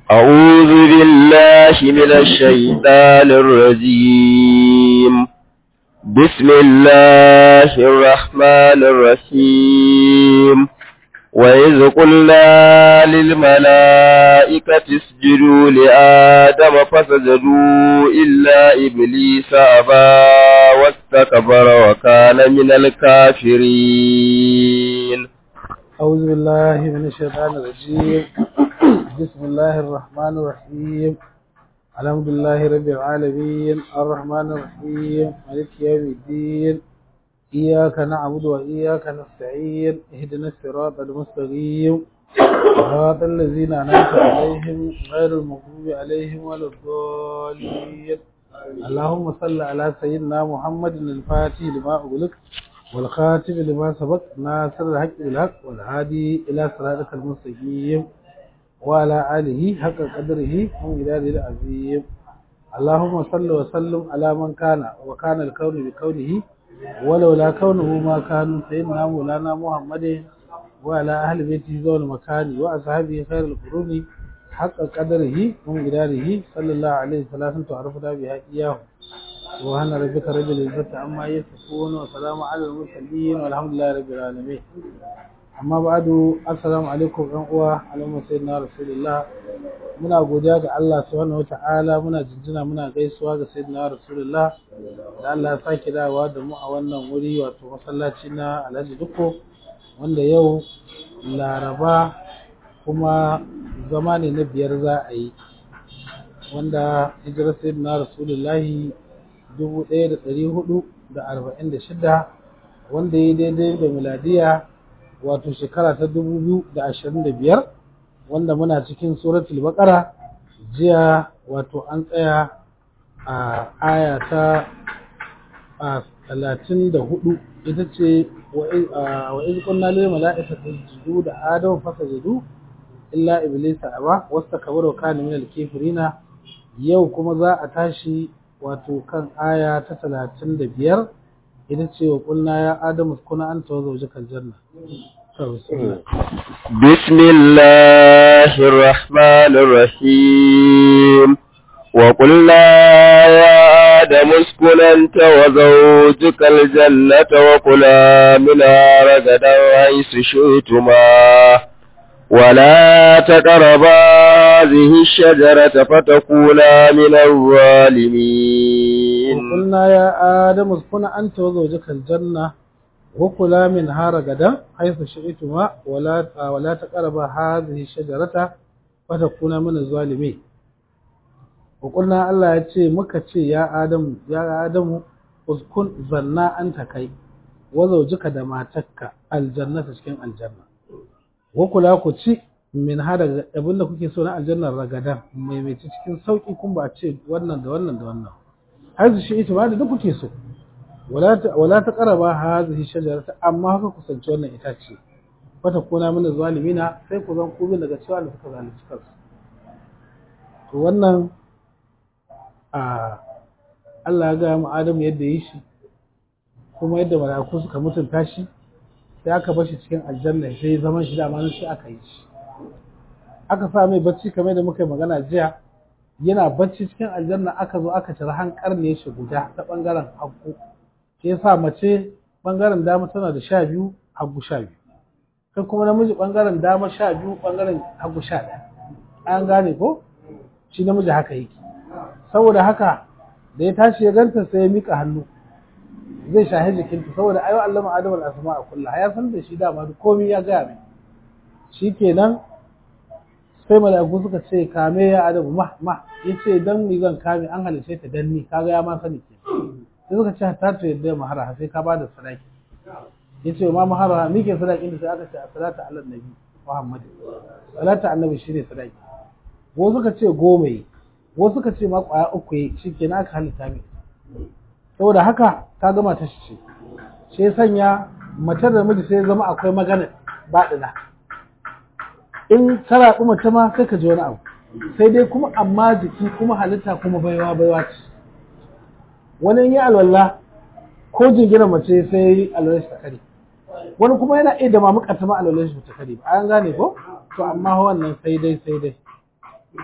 أعوذ بالله من الشيطان الرجيم بسم الله الرحمن الرحيم وإذ قلنا للملائكة اسجدوا لآدم فسجدوا إلا إبليس أبى واستكبر وكان من الكافرين أعوذ بالله من الشيطان الرجيم بسم الله الرحمن الرحيم الحمد لله رب العالمين الرحمن الرحيم مالك يوم الدين إياك نعبد وإياك نستعين اهدنا الصراط المستقيم صراط الذين أنعمت عليهم غير المغضوب عليهم ولا الضالين اللهم صل على سيدنا محمد الفاتح لما أغلق والخاتم لما سبق ناصر الحق بالحق والهادي إلى صراطك المستقيم وعلى آله حق قدره ومقداره العظيم اللهم صل وسلم على من كان وكان الكون بكونه ولولا كونه ما كان سيدنا مولانا محمد وعلى أهل بيته ذو المكان وأصحابه خير القرون حق قدره ومقداره صلى الله عليه وسلم تعرفنا بها إياه سبحان ربك رب العزة عما يصفون وسلام على المرسلين والحمد لله رب العالمين amma ba'adu assalamu alaikum ɗan uwa alaikum sayyidina rasulullah muna godiya ga Allah subhanahu wata'ala muna jinjina muna gaisuwa ga sayyidina rasulullah da Allah ya sake dawowa da mu a wannan wuri wato masallaci na Alhaji Dukko wanda yau Laraba kuma zama ne na biyar za a yi wanda hijirar sayyidina rasulullahi dubu ɗaya da ɗari hudu da arba'in da shida wanda ya daidai da miladiya wato shekara ta dubu biyu da ashirin da biyar wanda muna cikin suratul baqara jiya wato an tsaya a aya ta talatin da hudu ita ce wa iz qulna lil mala'ikati isjudu da adam fasajadu illa iblisa aba wastakbara kana min al-kafirina yau kuma za a tashi wato kan aya ta talatin da biyar ita ce wa ƙulna ya adamu kuna an tawo zaujikal janna بسم الله الرحمن الرحيم وقلنا يا آدم اسكن أنت وزوجك الجنة وكلا منها رغدا حيث شئتما ولا تقربا هذه الشجرة فتكونا من الظالمين وقلنا يا آدم اسكن أنت وزوجك الجنة وكلا منها رغدا حيث شئتما ولا ولا تقربا هذه الشجرة فتكونا من الظالمين وقلنا الله yace muka ce ya Adamu ya Adamu uskun zanna anta kai wa zawjika da matarka aljannata cikin aljanna wa kula ku ci min ha daga abinda kuke so na aljannar ragadan mai mai cikin sauki kun ba ce wannan da wannan da wannan har shi ita ba da duk kuke so wala ta wala ta qaraba hadhihi shajarata amma haka kusanci wannan itace fata kuna mana zalimina sai ku zan kubin daga cewa da suka zalunci kansu to wannan a Allah ya ga mu Adam yadda yi shi kuma yadda mala'iku suka mutunta shi sai aka bar shi cikin aljanna sai zaman shi da nan sai aka yi shi aka sa mai bacci kamar da muka yi magana jiya yana bacci cikin aljanna aka zo aka cire hankar ne shi guda ta bangaren hagu shi yasa mace bangaren dama tana da sha biyu hagu sha biyu kai kuma namiji bangaren dama sha biyu bangaren hagu sha ɗaya an gane ko shi namiji haka yake saboda haka da ya tashi ya ganta sai ya mika hannu zai shahi jikinta saboda ayo Allah ma Adam al-asma a kullu ya san da shi dama komai ya gaya mai shikenan sai mala'iku suka ce kame ya Adam ma ma yace dan mi zan kame an halice ta dan ni kaga ya ma sani ke sai suka ce ta to yadda mahara sai ka bada sadaki yace ma mahara mi ke sadakin da sai aka ce salatu ala nabi Muhammad salatu annabi shine sadaki wasu suka ce goma yi wasu suka ce ma kwaya uku yi shikenan aka halitta mai saboda haka ta gama ta shi ce shi sanya mace da miji sai zama akwai magana baɗina in ka raɓi mace ma sai ka ji wani abu sai dai kuma amma jiki kuma halitta kuma baiwa baiwa ce wani in yi alwala ko jingina mace sai alwala shi ta kare wani kuma yana iya da mamuka ta ma alwala shi ta kare ba an gane ko to amma wannan sai dai sai dai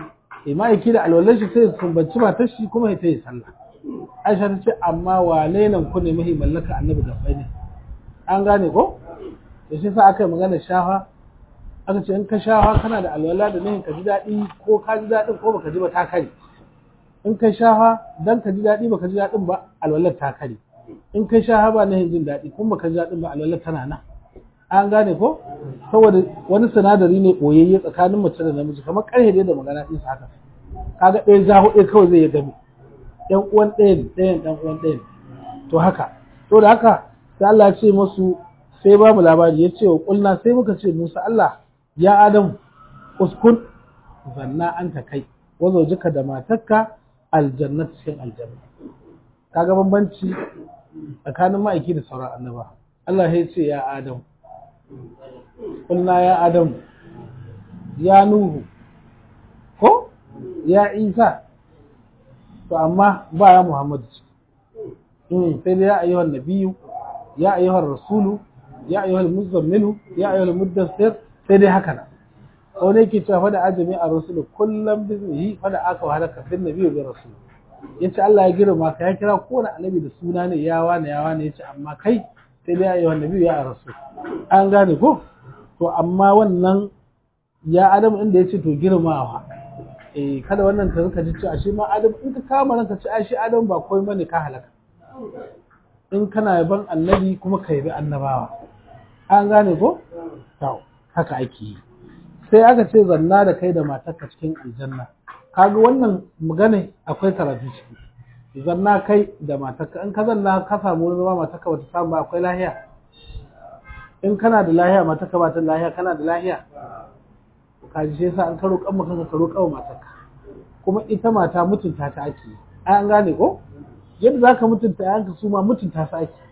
eh ma'aiki da alwalar shi sai sumbanci matar shi kuma ya tayi sallah Aisha ta ce amma wane nan ku ne mahi mallaka annabi da ne an gane ko da shi sa aka yi magana shafa aka ce in ka shafa kana da alwala da nihin ka ji daɗi ko ka ji daɗin ko baka ji ba ta kare in ka shafa dan ka ji daɗi baka ji daɗin ba alwalar ta kare in ka shafa ba nihin jin daɗi kuma baka ji daɗin ba alwalar tana nan an gane ko saboda wani sinadari ne ɓoyayye tsakanin mace da namiji kamar ƙarfe dai da magana ɗinsa haka kaga ɗaya ja huɗu kawai zai ya gami ɗan uwan ɗayan ɗayan ɗan uwan ɗayan to haka to da haka sai Allah ya ce musu sai ba mu labari ya ce wa kulna sai muka ce Musa Allah ya Adam uskun zanna anta kai wazo jika da matarka aljannat cikin aljanna kaga bambanci tsakanin ma'aiki da sauran annaba Allah ya ce ya Adam kulna ya Adam ya Nuhu ko ya Isa to amma ba ya Muhammadu sai dai ya ayyuhan nabiyyu ya ayyuhar rasulu ya ayyuhal muzammilu ya ayyuhal muddassir sai dai haka nan wani yake cewa fada ajami a rasulu kullum biznihi fada aka wahala kafin nabiyyu bi rasul yace Allah ya girma ka ya kira kowane annabi da suna ne ya wane ya wane yace amma kai sai dai ya ayyuhan nabiyyu ya rasul an gane ko to amma wannan ya adam inda yace to girmawa eh kada wannan ta rika ji cewa shi ma adam in ka kama ranka ce ai shi adam ba komai bane ka halaka in kana yaban annabi kuma ka yabi annabawa an gane ko to haka ake yi sai aka ce zanna da kai da matarka cikin aljanna kaga wannan magana akwai karatu ciki zanna kai da matarka in ka zanna ka samu wani zama matarka bata samu ba akwai lahiya in kana da lahiya matarka ba ta lahiya kana da lahiya ka ji shi yasa an karo kan maka ka roƙa matarka kuma ita mata mutunta ta ake an gane ko yadda za ka mutunta yanka su ma mutunta su ake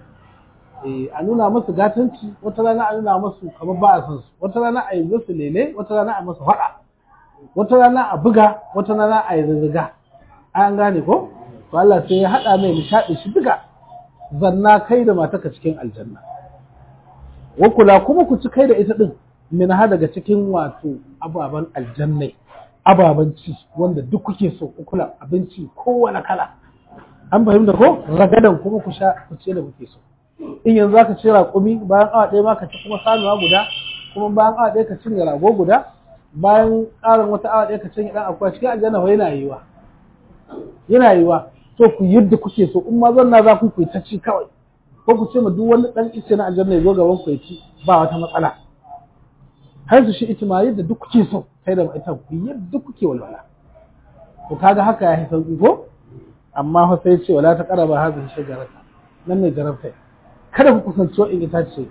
a nuna masu gatanci wata rana a nuna masu kamar ba a san su wata rana a yi musu lele wata rana a masu faɗa wata rana a buga wata rana a yi zazzaga an gane ko to Allah sai ya haɗa mai nishaɗi shi duka zanna kai da mataka cikin aljanna wa kula kuma ku ci kai da ita din min ha daga cikin wato ababen aljannai ababen ci wanda duk kuke so ku kula abinci kowane kala an fahimta ko ragadan kuma ku sha ku ce da kuke so in yanzu zaka ci raƙumi bayan awa ɗaya ma ka ci kuma sanuwa guda kuma bayan awa ɗaya ka cinye rago guda bayan ƙarin wata awa ɗaya ka cinye ɗan akwai cikin aljanna yana yiwa yana yiwa to ku yadda kuke so in ma zanna za ku ku ta ci kawai ko ku ce ma duk wani ɗan ice na aljanna ya zo gaban ku ya ci ba wata matsala har su shi ita ma yadda duk kuke so kai da ita ku yadda kuke walwala to kaga haka ya yi sauki ko amma fa sai ce wala ta qaraba hadhihi shajarata nan ne jarabta kada ku kusanci wa'in itace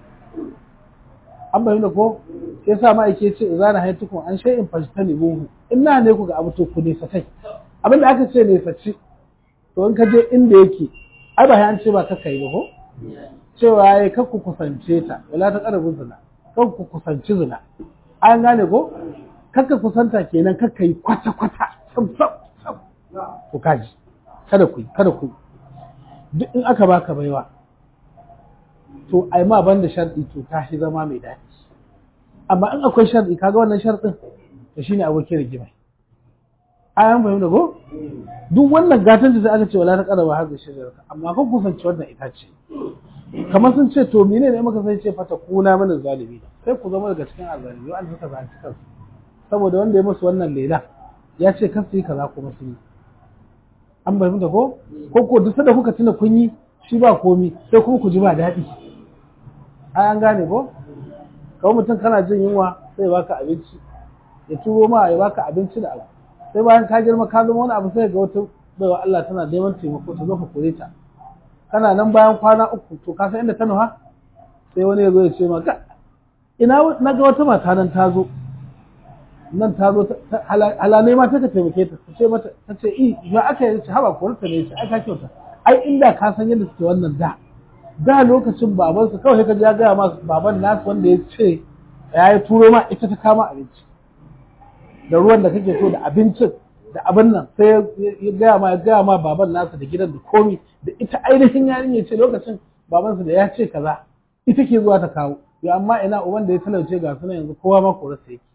an bayyana ko sai sa ma yake ce idza na haytukum an shay'in fajtanibuhu inna ne ku ga abu to ku ne satai abinda aka ce ne saci to in ka je inda yake ai ba an ce ba ka kai ba ko cewa yayi kar ku kusance ta wala ta qarabu zina kar ku kusanci zina an gane ko kar ka kusanta kenan kar ka yi kwata kwata sam sam sam ku kaji kada ku kada ku duk in aka baka baiwa to ai ma banda sharɗi to ta shi zama mai daɗi amma in akwai sharɗi kaga wannan sharɗin to shine abokin rigima ayan fahimta ko duk wannan gatan da aka ce wala ta qaraba hadda shajarata amma kan kusanci wannan itace kamar sun ce to menene ne maka sai ce fata kuna mana zalimi sai ku zama daga cikin azalimi wanda suka zanci kansu saboda wanda ya musu wannan lela ya ce kasu yi kaza kuma su yi an fahimta ko ko ko duk da kuka tuna kun yi shi ba komi sai kuma ku ji ba daɗi ai an gane ko kawai mutum kana jin yunwa sai ya baka abinci ya turo ma ya baka abinci da abu sai bayan ka girma ka zama wani abu sai ga wata baiwa Allah tana neman taimako ta zo ka kore ta kana nan bayan kwana uku to ka san inda ta nuha sai wani ya zo ya ce maka ina na ga wata mata nan ta zo nan ta zo halalai ma ta taimake ta ta ce mata ta ce i ya aka yi ce haba korta ne ce ai ka kyauta ai inda ka san yadda suke wannan da da lokacin babansu kawai ka ya gaya masu baban nasu wanda ya ce ya yi turo ma ita ta kama abinci da ruwan da kake so da abincin da abin nan sai ya gaya ma ya gaya ma baban nasu da gidan da komi da ita ainihin yarinya ce lokacin babansu da ya ce kaza ita ke zuwa ta kawo ya amma ina uban da ya talauce ga suna yanzu kowa ma korarsa yake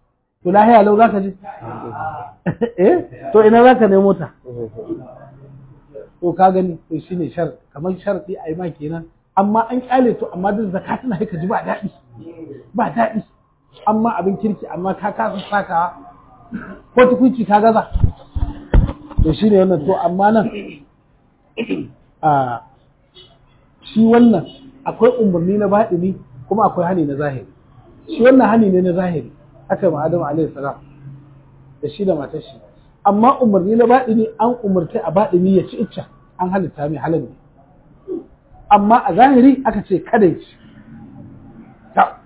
to lahiya lau za ka je eh to ina za ka nemo ta to ka gani to shine shar kamar sharɗi a yi ma kenan amma an kyale to amma duk zakka tana ka ji ba daɗi ba daɗi amma abin kirki amma ka kasa sakawa ko tukunci ka gaza to shine wannan to amma nan a shi wannan akwai umarni na baɗini kuma akwai hani na zahiri shi wannan hani ne na zahiri aka ma Adamu alaihi salam da shi da matar shi amma umarni na baɗini an umarta a baɗini ya ci icca an halitta mai halal ne amma a zahiri aka ce kada ya ci ta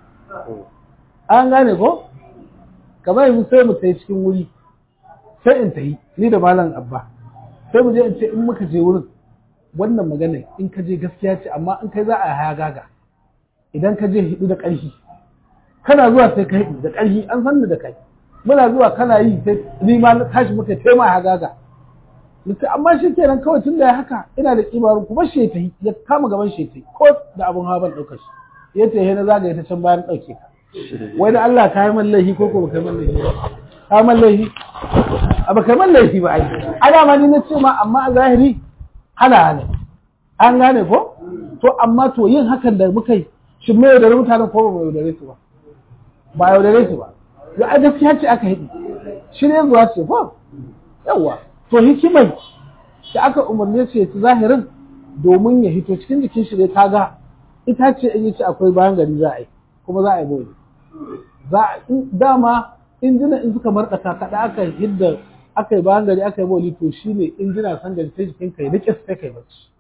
an gane ko kamar yanzu sai mu tayi cikin wuri sai in tayi ni da malam abba sai mu je in ce in muka je wurin wannan magana in ka je gaskiya ce amma in kai za a haya gaga idan ka je hidu da ƙarfi kana zuwa sai ka hidu da ƙarfi an san da kai muna zuwa kana yi sai ni ma na tashi muka tema haya gaga Nace amma shi kenan kawai tun da ya haka ina da kibarun kuma shi ta ya kama gaban shi ta ko da abun hawa ban ɗaukar shi ya ce na zagaye ta can bayan ɗauke ka wai da Allah ka yi man laifi ko ko baka yi man laifi ba ka yi man laifi a baka yi man laifi ba ai ana ma ni na ce ma amma a zahiri hana hana an gane ko to amma to yin hakan da muka yi shin mai yaudare mutanen ko ba mai yaudare su ba ba yaudare su ba to a gaskiya ce aka hidi shi ne zuwa ce ko yawa to hikimai da aka umarne ce ta zahirin domin ya hito cikin jikin shi dai kaga ita ce in yi ce akwai bayan gari za a yi kuma za a yi boli za a dama injina in suka marɗaka kaɗa aka hidda aka yi bayan gari aka yi boli to shi ne injina san gari sai jikin ka ya rike sai kai bacci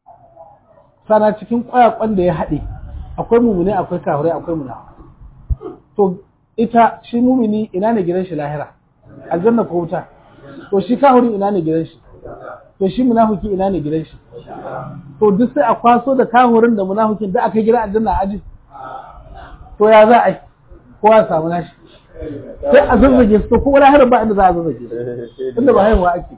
sana cikin kwayakwan da ya haɗe akwai mumune akwai kafirai akwai muna to ita shi mumini ina ne gidan shi lahira aljanna ko wuta to shi kafirin ina ne gidan shi to shi munafiki ina ne gidan shi to duk sai a kwaso da kafirin da munafikin da aka gida aljanna aji to ya za a yi kowa samu nashi sai a zazzage su ko wani harin ba inda za a zazzage inda ba haihuwa ake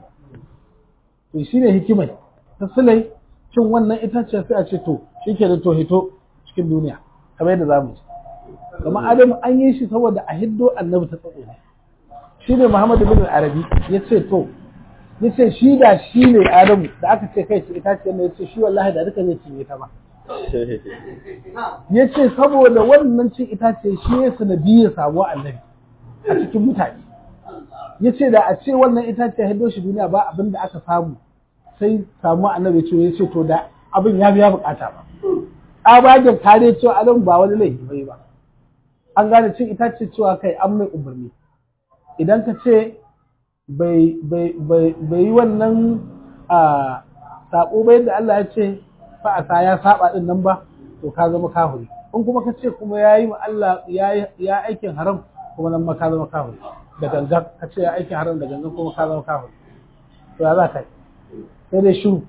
to shi ne hikimai ta sulai cin wannan itace sai a ce to shi ke da to hito cikin duniya kamar yadda za mu ci kama adamu an yi shi saboda a hiddo annabi ta tsatso ne shi ne muhammadu bin arabi ya ce to ya ce shi da shi ne adamu da aka ce kai ce itace ne ya ce shi wallahi da duka zai cinye ta ba ya ce saboda wannan cin itace shi ya sanadiyar samuwa annabi a cikin mutane ya ce da a ce wannan itace hiddo shi duniya ba abin da aka samu sai samuwa annabi ce ya ce to da abin ya biya bukata ba tsabagen kare cewa adam ba wani laifi bai ba an gane cin itace cewa kai an mai umarni idan ka ce bai yi wannan a sabo bai da Allah ya ce fa'asa ya saba din nan ba to ka zama kafiri in kuma ka ce kuma ya yi Allah ya aikin haram kuma nan ma ka zama kafiri da gangan ka ce ya aikin haram da gangan kuma ka zama kafiri to ya za ka yi sai dai shiru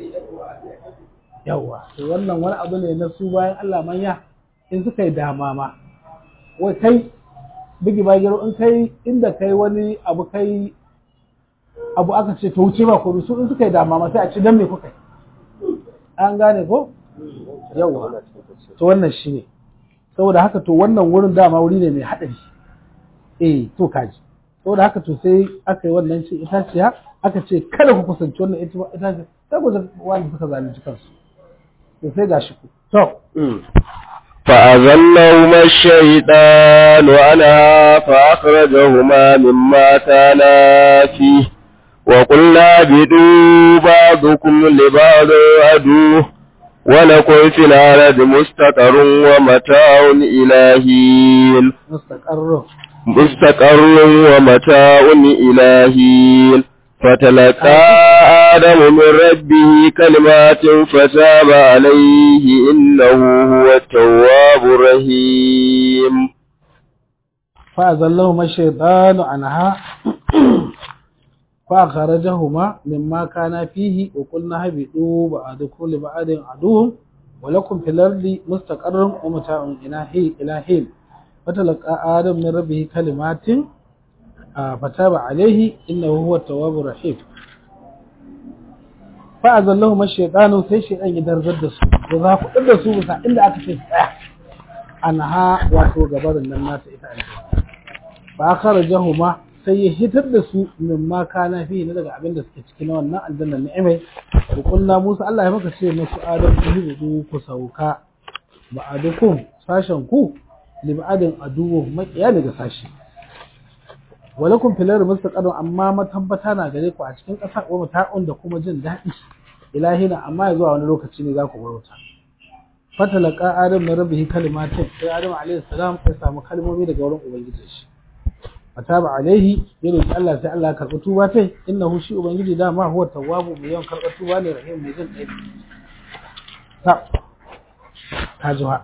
yawa to wannan wani abu ne na su bayan Allah manya in suka yi dama ma wai kai bigi bagiro in kai inda kai wani abu kai abu aka ce to wuce ba ko su in suka yi dama ma sai a ce dan me kuka yi an gane ko yawa to wannan shine saboda haka to wannan wurin dama wuri ne mai hadari eh to kaji saboda haka to sai aka yi wannan ce itaciya aka ce kada ku kusanci wannan itaciya sai ku wani suka zalunci kansu to sai gashi ku to فأذلهما الشيطان عنها فأخرجهما مما كانا فيه وقلنا بدوا بعضكم لبعض عدو ولكم في الأرض مستقر ومتاع إلى حين مستقر مستقر ومتاع إلى حين فتلقى آدم من ربه كلمات فتاب عليه إنه هو التواب الرحيم فأذلهما الشيطان عنها فأخرجهما مما كان فيه وقلنا هبطوا بعضكم لبعض عدو ولكم في الأرض مستقر ومتاع إلى حين فتلقى آدم من ربه كلمات فتاب عليه إنه هو التواب الرحيم فأذلهم الشيطان sai shaytan ya darzar da su da za ku da su bisa inda aka ce tsaya anha wato gabarin nan nata ita aljanna fa akharajahuma sai ya hitar da su min ma kana fi na daga abin da suke ciki na wannan aljanna ni'imai wa kullu Musa Allah ya maka ce musu adam ihudu ku sauka ba'adukum sashen ku lib'adin aduwu makiya daga sashi walakum fil ardi mustaqarrun amma matabbata na gare ku a cikin ƙasa wa mata'un da kuma jin daɗi ilahina amma ya zuwa wani lokaci ne za ku barota fatalaka adam na rabbihi kalimatin sai adam alaihi salam ya samu kalmomi daga wurin ubangiji shi fataba alaihi ya roki Allah sai Allah ya karɓi tuba tai innahu shi ubangiji da ma huwa tawwabu mai yawan karɓar tuba ne rahim mai jin ɗaya ta ta jiha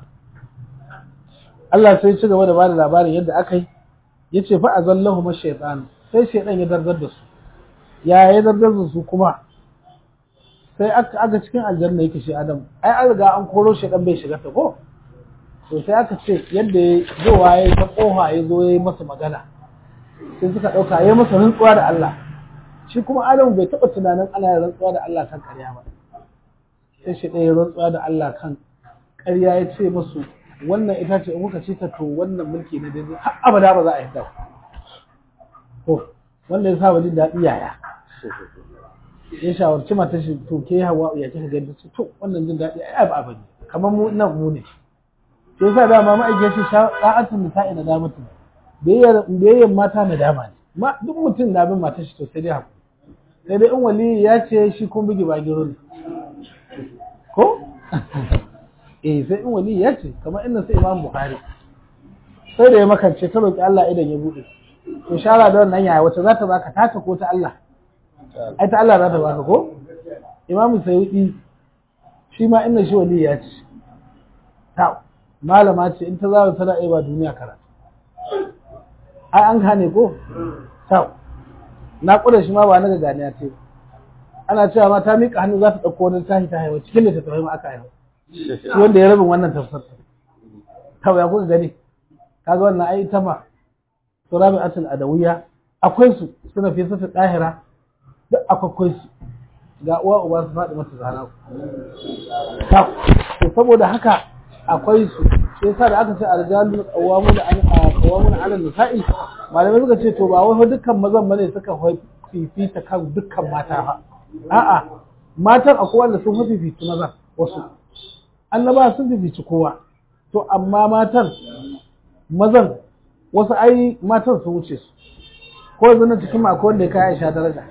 Allah sai ci gaba da bada labarin yadda aka yi yace fa azallahu mashaytan sai shaydan ya dardar da su ya ya dardar da su kuma sai aka aga cikin aljanna yake shi Adam ai an riga an koro shaydan bai shiga ta ko to sai aka ce yadda ya zo waye ta kofa ya zo yayi masa magana sai suka dauka yayi masa rantsuwa da Allah shi kuma Adam bai taba tunanin ana yin rantsuwa da Allah kan ƙarya ba sai shi ɗaya rantsuwa da Allah kan ƙarya ya ce musu wannan ita ce in kuka ci ta to wannan mulki na daidai har abada ba za a yadda to wanda ya sa jin daɗi yaya ya shawarci mata shi to ke hawa ya kika ga ta to wannan jin daɗi ai ba abin kamar mu nan mu ne to yasa da ma ma'aike shi sha'atun nisa'i na damatu biyayyar biyayyar mata na dama ne ma duk mutum na bin mata shi to sai dai hakuri sai dai in wali ya ce shi kun bugi ba giro ne ko eh sai in wali ya ce kamar inda sai imam bukhari sai da ya makance ta roki Allah idan ya bude to shara da wannan yaya wace za ta baka taka ko ta Allah ai ta Allah za ta baka ko imam sayyidi shi ma inda shi wali ya ce ta malama ce in ta zawo tana iya ba duniya karatu ai an gane ko ta na kuda shi ma ba na ga ganiya ce ana cewa ma ta miƙa hannu za ta ɗauko wani tashi ta haihuwa cikin littattafai ma aka haihuwa shi wanda ya rabin wannan tafsir ta ya kuka gani kaga wannan ai ta ma surabi atul adawiya akwai su suna fi sata dahira duk akwai su ga uwa uba su faɗi mata zana ta to saboda haka akwai su shi yasa da aka ce arjalu qawamun an qawamun ala nisa'i malamai suka ce to ba wai dukkan mazan bane suka fifita kan dukkan mata fa a'a matan akwai wanda sun fifita maza wasu annaba sun fifici kowa to amma matan mazan wasu ai matan sun wuce su ko yanzu na cikin akwai wanda ya kai Aisha daraja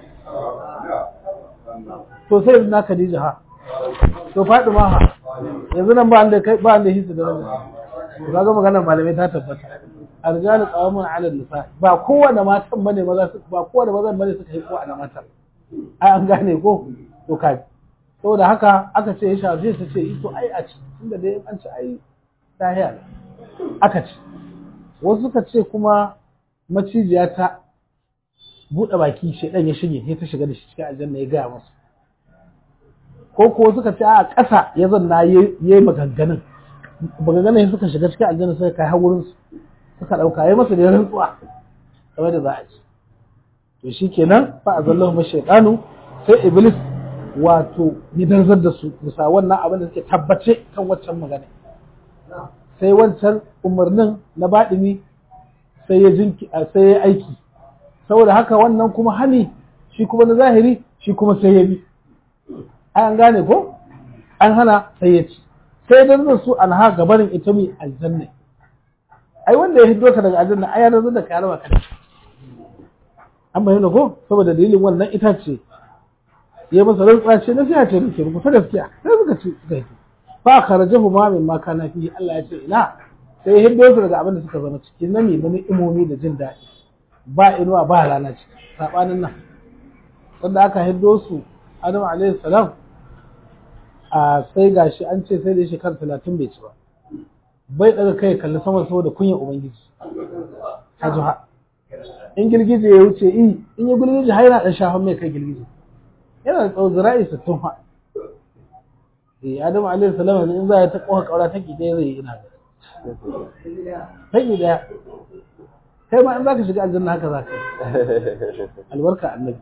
to sai yanzu na Khadija ha to Fatima ha yanzu nan ba wanda kai ba wanda hisu daraja to kaga maganar malamai ta tabbata arjalu qawamun ala nisa ba kowanne matan bane maza ba kowanne mazan bane suka yi kowa na matan ai an gane ko to kai saboda haka aka ce ya shafi ta ce ito ai a ci tunda dai an ci ai lahiya aka ci wasu suka ce kuma macijiya ta buɗe baki shaidan ya shige sai ta shiga da shi cikin aljanna ya gaya masu ko ko suka ce a ƙasa ya zanna ya yi maganganun maganganun suka shiga cikin aljanna suka kai har wurin su suka ɗauka ya masa da ya rantsuwa kamar da za a ci to shi kenan fa azallahu mashaitanu sai iblis wato ya darzar da su bisa wannan abin da suke tabbace kan waccan magana sai wancan umarnin na baɗini sai ya jinki sai ya aiki saboda haka wannan kuma hani shi kuma na zahiri shi kuma sai ya bi ai an gane ko an hana sai ya ci sai darzar su an ha gabarin ita mai aljanna ai wanda ya hiddo ka daga aljanna ai ya darzar da ka raba ka an bayyana ko saboda dalilin wannan itace ya masa rantsuwa ce na siya ce nake muku ta gaskiya sai suka ce suka yi fa kharajahu ma min ma kana fi Allah ya ce ina sai ya hiddo su daga abin da suka zama ciki na ne na imomi da jin daɗi ba inuwa ba rana ciki sabanin nan sanda aka hiddo su Adam alaihi salam a sai gashi an ce sai da shekara talatin bai ci ba bai daga kai kalli sama saboda kunyar ubangiji hajuha in girgije ya wuce in in ya girgije har yana dan shafan mai kai girgije yana da tsawo zira'i sittin fa eh Adam alaihi salam in za ya ta koha kaura take dai zai ina ga take daya kai ma in zaka shiga aljanna haka zaka albarka annabi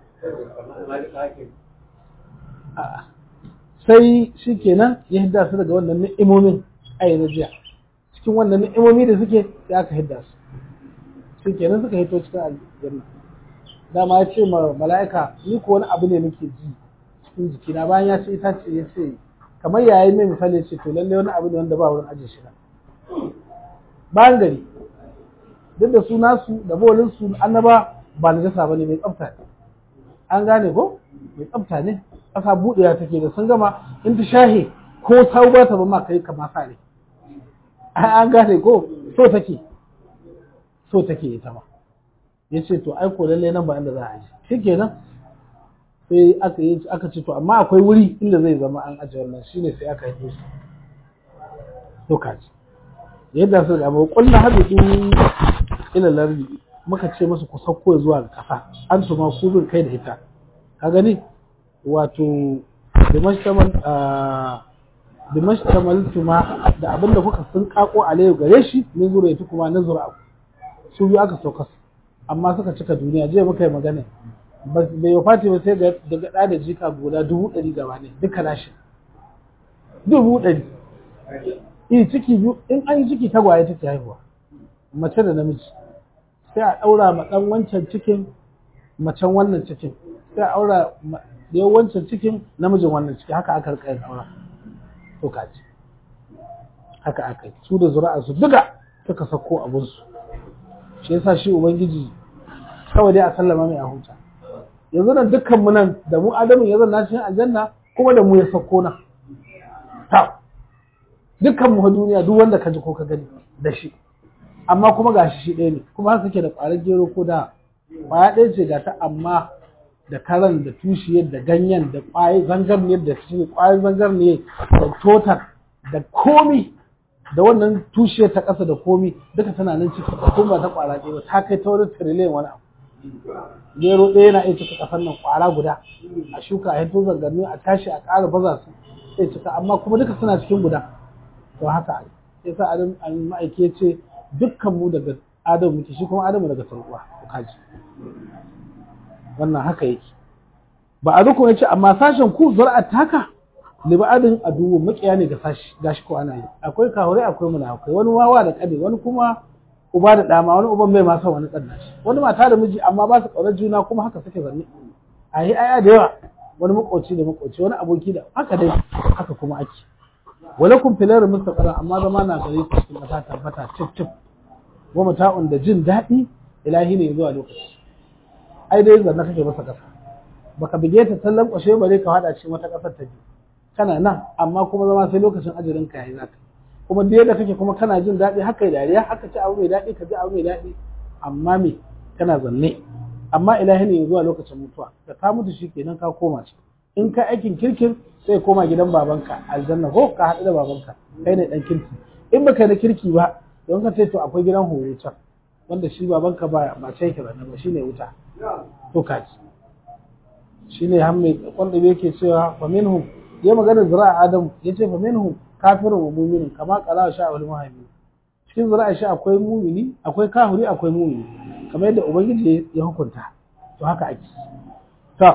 sai shikenan ya hidda su daga wannan ni'imomin ai na jiya cikin wannan ni'imomi da suke sai aka hidda su sai kenan suka hito cikin aljanna dama ya ce ma mala'ika ni ko wani abu ne nake ji cikin jikina bayan ya ce ita ce ya ce kamar yayin mai misali ya ce to lalle wani abu ne wanda ba wurin ajiye shi bayan gari duk da su nasu da bolin su annaba ba na jasa bane mai tsafta ne an gane ko mai tsafta ne ƙasa buɗewa take da sun gama in ta shahe ko sau ba ta ba ma kai kama sa ne an gane ko so take so take ita ma ya ce to ai ko lalle nan ba inda za a ji shikenan sai aka yi aka ce to amma akwai wuri inda zai zama an ajiye wannan shine sai aka yi su to kaji yadda su ga kullu hadu ila lardi muka ce musu ku sauko zuwa ga kasa an tuma ku bin kai da ita ka gani wato dimashtamal dimashtamal tuma da abinda kuka sun kako alayu gare shi min zura ita kuma na zura su biyu aka sauka amma suka cika duniya jiya muka yi magana bai yi fati ba sai daga ɗa da jika guda dubu ɗari gaba ne duka nashi dubu ɗari yi ciki biyu in an yi ciki tagwaye take haihuwa mace da namiji sai a ɗaura ma ɗan wancan cikin macen wannan cikin sai a ɗaura da wancan cikin namijin wannan ciki haka aka rika yin aura to kaji haka aka yi su da zura'a su duka suka sako abinsu shi yasa shi ubangiji kawai dai a sallama mai a huta yanzu nan dukkan mu nan da mu adamu ya zanna cikin aljanna kuma da mu ya sako nan ta dukkan mu duniya duk wanda ka ji ko ka gani da shi amma kuma gashi shi ɗaya ne kuma haka ke da ƙwarar gero ko da ƙwaya ɗaya ce ga ta amma da karan da tushiyar da ganyen da ƙwayar zangarniyar da shi ƙwayar zangarniyar da totar da komi da wannan tushiyar ta ƙasa da komi duka tana nan ciki kuma ta ƙwara ɗaya ta kai ta wani tiriliyan wani abu gero ɗaya yana iya cika ƙasar nan ƙwara guda a shuka a hito zangarni a tashi a ƙara baza su sai cika amma kuma duka suna cikin guda to haka sai sa adam ma'aiki ya ce dukkan mu daga adam muke shi kuma adamu daga sarkuwa kaji wannan haka yake ba a dukkan yace amma sashen ku zur'a taka libadin aduwu makiya ne ga sashi gashi ko ana yi akwai kahure akwai munafikai wani wawa da kade wani kuma uba da dama wani uban bai ma son wani dan nashi wani mata da miji amma ba su kaunar juna kuma haka suke zanne a yi aya da yawa wani makoci da makoci wani aboki da haka dai haka kuma ake walakum filar mustaqara amma zama na gare ku cikin kasa tabbata cip cip wa mata'un da jin daɗi ilahi ne zuwa lokaci ai dai zanna kake masa kasa baka bige ta sallan kwashe bare ka hada cikin wata kasar ta biyu kana nan amma kuma zama sai lokacin ajirin ka yayi zaka kuma da yadda kake kuma kana jin daɗi haka yi dariya haka ci abu mai daɗi ka ji abu mai daɗi amma me kana zanne amma ilahi ne zuwa lokacin mutuwa da ka mutu shi kenan ka koma ci in ka aikin kirkin sai koma gidan babanka aljanna ko ka haɗu da babanka kai ne ɗan kirki in baka yi na kirki ba don ka ce to akwai gidan horo can wanda shi babanka ba ba ce yake ba ba shine wuta to kaji shine har mai wanda yake cewa fa minhum ya magana zira'a adam yace fa minhum kafirun wa mu'minun kama qala sha wal muhammin cikin zira'a shi akwai mu'mini akwai kafiri akwai mu'mini kamar yadda ubangiji ya hukunta to haka ake to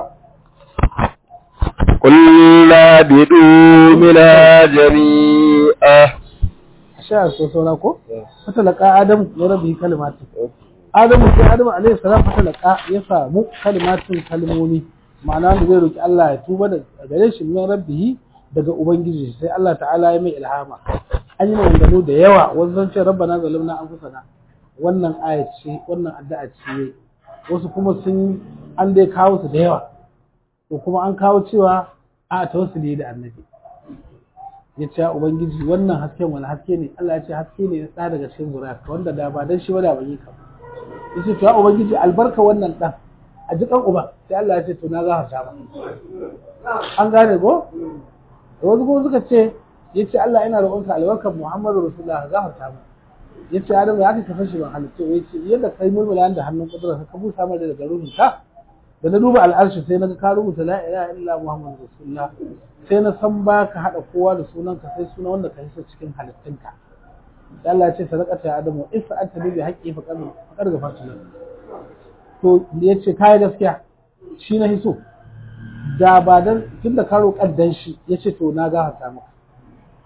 قلنا بدوا منا جميعا sha so saura ko fatalaka adam ya rabi kalimatin adamu sai adamu alaihi salam fatalaka ya samu kalimatin kalmomi ma'ana da zai roki Allah ya tuba da gare shi min rabbihi daga ubangiji sai Allah ta'ala ya mai ilhama an yi maganganu da yawa wasu zan ce rabbana zalimna anfusana wannan aya ce wannan addu'a ce wasu kuma sun an dai kawo su da yawa to kuma an kawo cewa a tawassuli da annabi ya ce ubangiji wannan hasken wani haske ne Allah ya ce haske ne na daga cikin zuriyarka wanda da ba dan shi ba da ban yi ka ya ce to ya ubangiji albarka wannan dan a jikan uba sai Allah ya ce to na za ka ba an gane ko wasu kuma suka ce ya ce Allah ina roƙonka albarkar Muhammadu Rasulullah ka gafarta mu ya ce Adam ya aka kafa shi ban halittu ya ce yadda kai mulmula da hannun kudura ka busa mai daga ruhin ka da na duba al'arshi sai na ga ka rubuta la ilaha illa Muhammadu Rasulullah sai na san ba ka haɗa kowa da sunanka sai suna wanda ka hisa cikin halittunka da Allah ya ce sadaqata ya adamu isa anta bi haqqi fa qad fa qad gafartu lak to ya ce kai gaskiya shi na hiso da ba dan tunda ka roƙar dan shi ya ce to na gafarta maka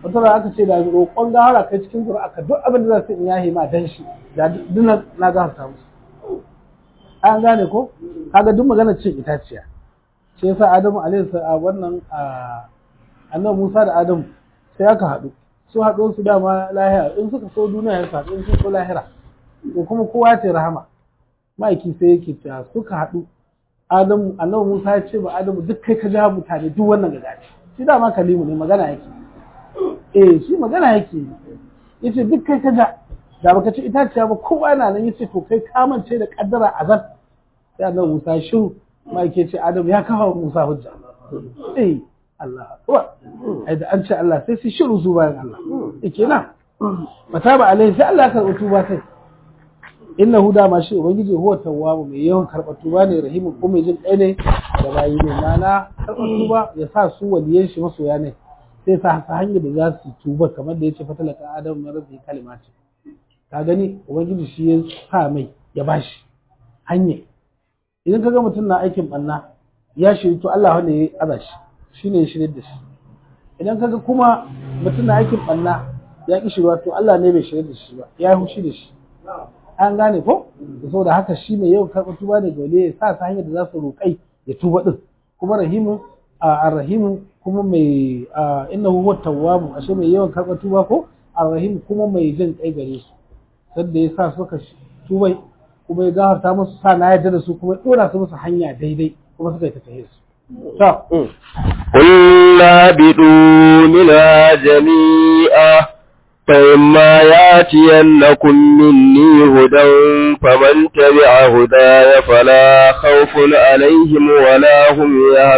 wata da aka ce da roƙon gahara kai cikin zuri'a ka duk abin da za su in yahi ma dan shi da duk na gafarta musu an gane ko kaga duk magana cin itaciya shi yasa Adamu alaihi salam wannan annabi Musa da Adamu sai aka haɗu su haɗu su dama lahira in suka so duniya ya haɗu in sun so lahira to kuma kowa ya ce rahama ma'aiki sai yake cewa suka haɗu Adamu annabi Musa ya ce ba Adamu duk kai ka ja mutane duk wannan gagaci shi dama kalimu ne magana yake eh shi magana yake yace duk kai ka ja da baka ci itaciya ba kowa yana nan yace to kai kamance da kaddara azab sai annabi Musa shiru ma'aiki ce Adamu ya kawo Musa hujja eh Allah akbar ai da an ce Allah sai su shiru su bayan Allah yake na mataba alai sai Allah ya karɓi tuba sai innahu da ma shi ubangiji huwa tawwabu mai yawan karɓar tuba ne rahimu ko mai jin kai ne da bayi ne mana karɓar tuba ya sa su waliyan shi masoya ne sai sa ta hanyar da za su tuba kamar da yace fatalaka adam na rabbi kalimati ka gani ubangiji shi ya sa mai ya bashi hanya idan ka ga mutum na aikin banna ya shiri to Allah wanda ya aza shi shine ya shirye da shi idan kaga kuma mutum na aikin banna ya ki shirwa to Allah ne bai shirye da shi ba ya yi hushi da shi an gane ko saboda haka shi ne yau karɓar tuba ne dole ya sa ta hanyar da za su roƙai ya tuba din kuma rahimu a rahimu kuma mai innahu huwa tawwabu ashe mai yawan karɓar tuba ko arrahim kuma mai jin kai gare su sanda ya sa suka tubai kuma ya gafarta musu sa na yarda da su kuma ya dora su musu hanya daidai kuma suka yi ta tahe su to قلنا بدوا منها جميعا فإما ياتينكم مني هدى فمن تبع هداي فلا خوف عليهم ولا هم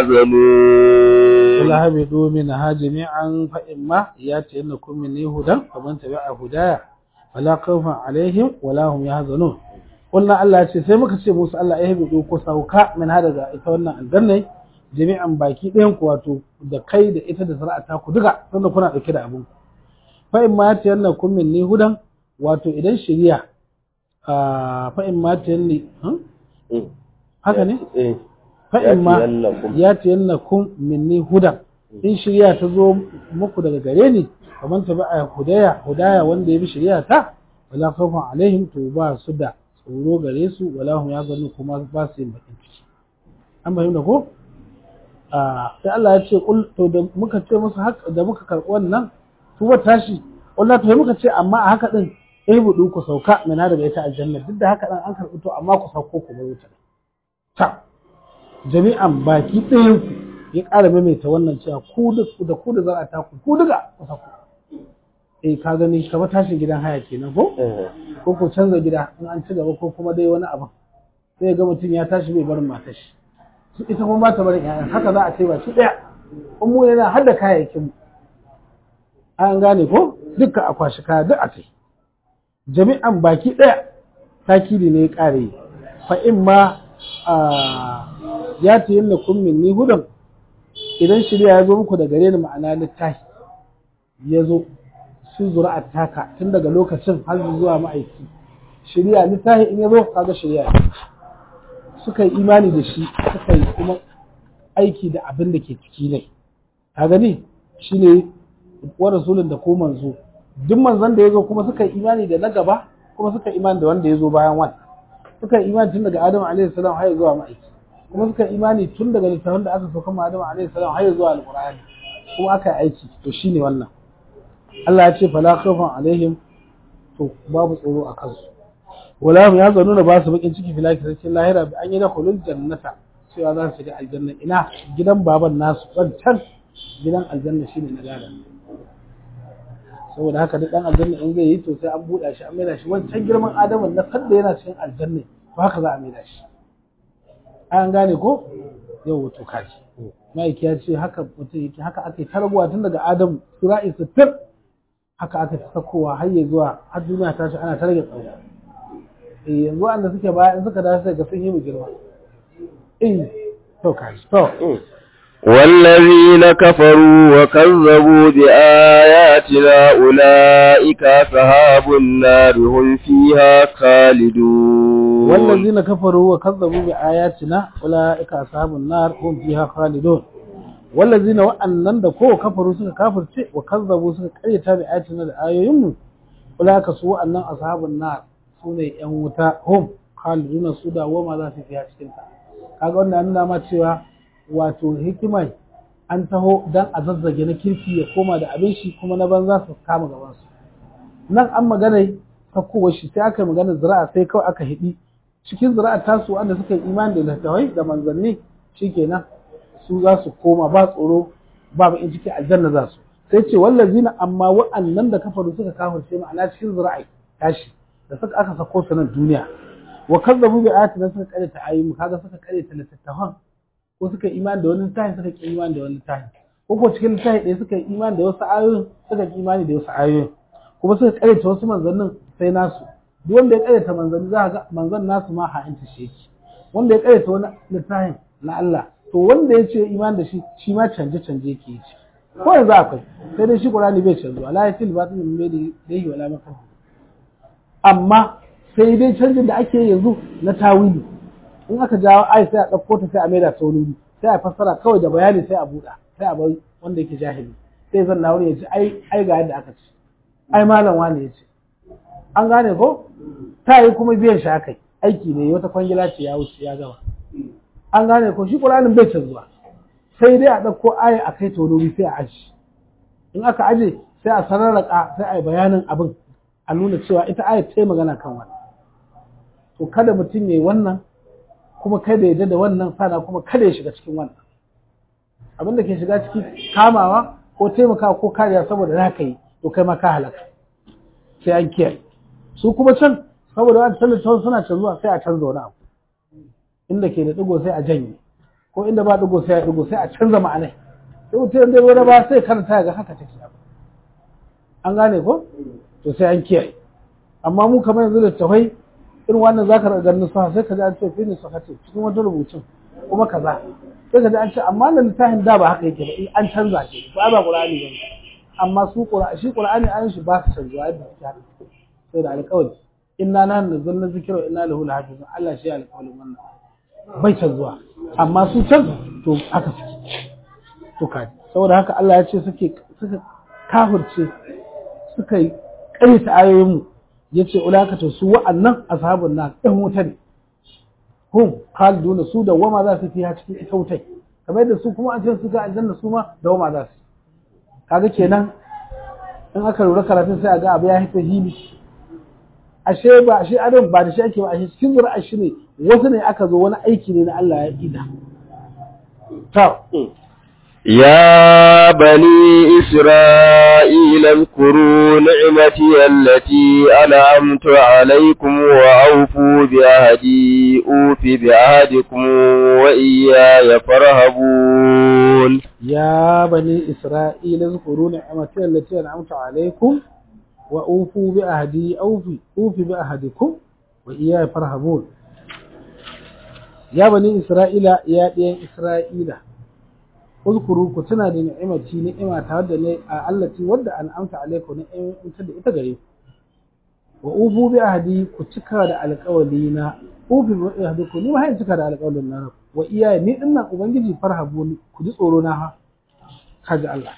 يحزنون قل هبطوا منها جميعا فإما ياتينكم مني هدى فمن تبع هداي فلا خوف عليهم ولا هم يحزنون قلنا الله ce sai muka ce musu Allah ya hibido ko sauka min hada ga ita wannan aljanna jami'an baki ɗayan ku wato da kai da ita da zara'ata ku duka tunda kuna dauke da abun fa in ma ta yanna kun minni hudan wato idan shari'a fa in ma ta yanni haka ne fa in ma ya ta yanna kun minni hudan in shari'a ta zo muku daga gare ni kamar ta ba'a hudaya hudaya wanda ya bi shari'a ta wala khawfun alaihim to ba su da tsoro gare su wala hum ya gani kuma ba su yin bakin ciki an bayyana ko sai Allah ya ce to da muka ce musu haka da muka karɓi wannan tuba tashi wallahi to muka ce amma a haka din eh budu ku sauka mina daga ita aljanna duk da haka dan an karɓi to amma ku sauko ku bar wuta ta jami'an baki ɗayan ku ya ƙara maimaita wannan cewa ku da ku da za a ta ku ku duka ku sauko eh ka gani kamar tashin gidan haya kenan ko ko ko canza gida in an ci gaba ko kuma dai wani abu sai ga mutum ya tashi bai barin matar shi ita kuma ba ta barin ƴaƴan haka za a ce ba shi ɗaya in mu yana har da kayayyakin mu an gane ko dukkan a kwashi kaya duk a kai jami'an baki ɗaya takidi ne ya ƙare fa in ma ya ta yin kun minni hudan idan shirya ya zo muku da gare ni ma'ana littafi ya zo su zuri'ar taka tun daga lokacin har zuwa ma'aiki shirya littafi in ya zo kaga shirya suka yi imani da shi suka yi kuma aiki da abin da ke ciki ne ka gani shine wa rasulun da ko manzo duk manzon da ya zo kuma suka yi imani da na gaba kuma suka yi imani da wanda ya zo bayan wani suka yi imani tun daga Adamu alaihi salam har zuwa ma'aiki kuma suka yi imani tun daga littafin da aka sauka ma Adamu alaihi salam har zuwa alqur'ani kuma aka yi aiki to shine wannan Allah ya ce fala khawfun alaihim to babu tsoro a kansu wala hum yazanuna ba su bakin ciki filaki cikin lahira bi an yi da khulul jannata cewa za su shiga aljanna ina gidan baban nasu can gidan aljanna shine na gada saboda haka duk dan aljanna in zai yi to sai an buɗa shi an maida shi wancan girman adamu na sanda yana cikin aljanna to haka za a maida shi an gane ko yau to kaji ma'aiki ya ce haka mutum yake haka aka yi tarbuwa tun daga adamu sura'i sittin haka aka ta sakowa har ya zuwa har duniya ta shi ana ta rage tsawo eh yanzu wanda suke baya in suka dace ga sun yi mu girma eh to kaji to والذين كفروا وكذبوا بآياتنا أولئك أصحاب النار هم فيها خالدون والذين كفروا وكذبوا بآياتنا أولئك أصحاب النار هم فيها خالدون wallazina wa'annan da ko kafaru suka kafirce wa kazzabu suka karyata bi ayatina da ayoyinmu ulaka su wa'annan ashabun nar sune yan wuta hum khaliduna su da wama za su fiya cikin ta kaga wannan nuna ma cewa wato hikimai an taho dan a zazzage na kirki ya koma da abin shi kuma na banza su kama gaban su nan an magana sakkowar shi sai aka yi magana zira'a sai kawai aka hidi cikin zira'a tasu wanda suka yi imani da littattafai da manzanni shikenan su za su koma ba tsoro ba in ciki aljanna za su sai ce wallazina amma wa'annan da kafaru suka kafirce ma'ana cikin zira'i tashi da suka aka sako su nan duniya wa kazzabu bi ayatina suka kare ta ayyuka kaga suka kare ta littattafan ko suka imani da wani littafi suka ki imani da wani littafi ko ko cikin littafi ɗaya suka yi imani da wasu ayoyin suka ki imani da wasu ayoyin kuma suka kare ta wasu manzannin sai nasu duk wanda ya kare ta manzanni za ga manzan nasu ma ha'inta shi yake wanda ya kare ta wani littafin na Allah to wanda ya ce iman da shi shi ma canje canje yake yi ko yanzu akwai sai dai shi Qur'ani bai canzo ala ya til batin min bai da yi wala maka amma sai dai canjin da ake yanzu na tawili in aka jawo ai sai a ɗauko ta sai a maida ta wani sai a fassara kawai da bayani sai a buɗa sai a bar wanda yake jahili sai zan na wuri ya ce ai ai ga yadda aka ce ai malam wani ya ce an gane ko ta yi kuma biyan shi akai aiki ne wata kwangila ce ya wuce ya gama an gane ko shi Qur'anin bai canzuwa sai dai a ɗauko aya a kai ta wani sai a aji in aka aje sai a sararraka sai a yi bayanin abin a nuna cewa ita aya ta yi magana kan wannan to kada mutum ya yi wannan kuma kada ya da wannan sana kuma kada ya shiga cikin wannan abin da ke shiga ciki kamawa ko taimakawa ko kariya saboda za ka yi to kai ma ka halaka sai an kiyaye su kuma can saboda wani tallata suna canzuwa sai a canza wani abu inda ke da digo sai a janye ko inda ba digo sai a digo sai a canza ma'anai sai mutum da wani ba sai karanta ga haka take abu an gane ko to sai an kiyaye amma mu kamar yanzu da tafai irin wannan zaka ga ganin sa sai ka ji an ce fi ne sakati cikin wata rubutun kuma kaza sai ka ji an ce amma na littafin da ba haka yake ba an canza shi ba ba qur'ani ba amma su qur'ani shi qur'ani ayin shi ba su canzuwa yadda suke haka sai da alƙawari inna na nazzalna zikra wa inna lahu lahafizun Allah shi alƙawarin wannan bai canzuwa amma su can to haka suke to kaji saboda haka Allah ya ce suke suka kafirce suka yi ƙaryata ayoyin mu yace ulakata su wa'annan ashabun nan ɗan wuta ne hum khaliduna su da wama za su fiya cikin ita wutai kamar yadda su kuma an ce su ga aljanna su ma da wama za su kaga kenan in aka lura karatun sai a ga abu ya hita hili ashe ba ashe adam ba da shi ake ba ashe cikin zuri'a shi ne wasu ne aka zo wani aiki ne na Allah ya ida ta يا بني إسرائيل اذكروا نعمتي التي أنعمت عليكم وأوفوا بعهدي أوف بعهدكم وإياي فارهبون يا بني إسرائيل اذكروا نعمتي التي أنعمت عليكم وأوفوا بعهدي أوفي أوفي بعهدكم وإياي فارهبون يا بني إسرائيل يا بني إسرائيل uzkuru ku tuna da ni'imati ni'ima ta wadda ne a allati wadda an amta alaikum ni'imta da ita gare ku wa ubu bi ahdi ku cika da alƙawali na ubu bi ahdi ku ni ma hayin cika da alƙawalin na wa iyaye ni dinnan ubangiji farhabu ni ku ji tsoro na ha kaji Allah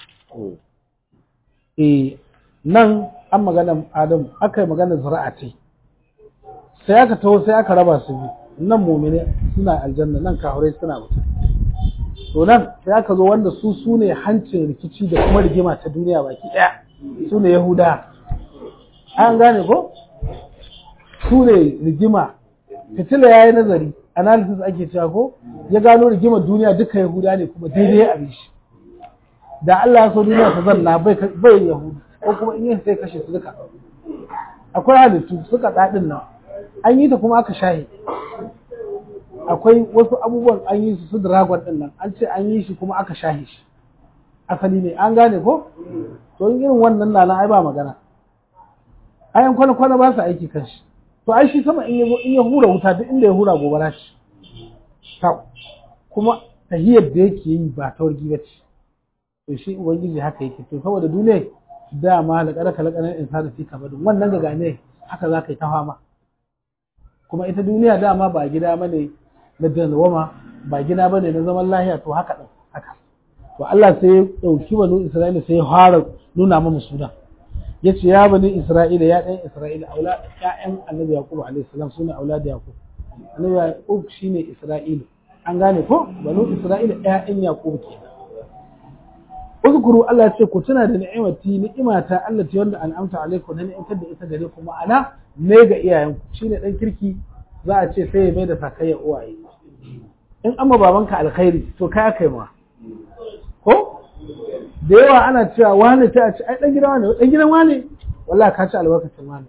eh nan an magana Adam aka yi magana zuri'a ce sai aka taho sai aka raba su biyu nan mu'mine suna aljanna nan kafirai suna wuta to nan sai aka zo wanda su su ne hancin rikici da kuma rigima ta duniya baki ɗaya su ne yahuda an gane ko su ne rigima fitila ya yi nazari analysis ake cewa ko ya gano rigimar duniya duka yahuda ne kuma daidai a shi da Allah ya so duniya ta zanna bai yahudu ko kuma in yi sai kashe su duka akwai halittu suka daɗin nan an yi ta kuma aka shahe akwai wasu abubuwan an yi su su dragon din nan an ce an yi shi kuma aka shahe shi asali ne an gane ko to in irin wannan na ai ba magana ayan kwana kwana ba su aiki kan shi to ai shi sama in ya in ya hura wuta duk inda ya hura gobara shi ta kuma tahiyar da yake yi ba ta wargi ba ce to shi ubangiji haka yake to saboda duniya dama da kada kala kanan insani fi kabadin wannan ga gane haka za ka yi ta fama kuma ita duniya dama ba gida bane na dalwama ba gida bane na zaman lahiya to haka din haka to Allah sai ya dauki banu Isra'ila sai ya fara nuna mana suna yace ya bani Isra'ila ya dan Isra'ila aula ƴaƴan Annabi Yaqub alaihi salam sune aulad Yaqub Annabi Yaqub shine Isra'ilu an gane ko banu Isra'ila ƴaƴan Yaqub kenan uzkuru Allah ya ce ku tuna da ni'imati ni'imata Allah ta wanda an'amta alaikum na ni'imtar da ita gare ku ma'ana ne ga iyayenku shine dan kirki za a ce sai ya mai da sakayya uwaye in amma babanka alkhairi to kai kai ma ko da yawa ana cewa wani ta a ce ai dan gidan wani dan gidan wani wallahi ka ci albarkacin wani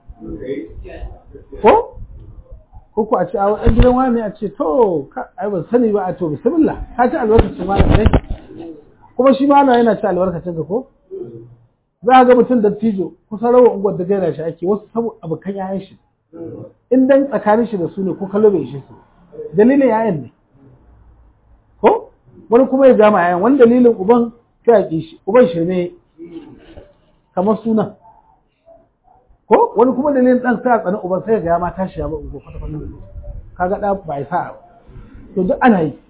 ko ko ku a ce a dan gidan wani a ce to ai ban sani ba a to bismillah ka ci albarkacin wani ne kuma shi ma yana ci albarkacin ka ko za a ga mutum da tijo kusa rawa unguwar da gaira shi ake wasu saboda abokan yayan shi in dan tsakanin shi da su ne ko kallo bai shi su dalilin yayan ne ko wani kuma ya jama yayan wani dalilin uban sai a ki shi uban shi ne kamar suna ko wani kuma dalilin dan sai a tsani uban sai ga ya ma tashi ya ba ungo kwata kwata kaga da ba ya sa to duk ana yi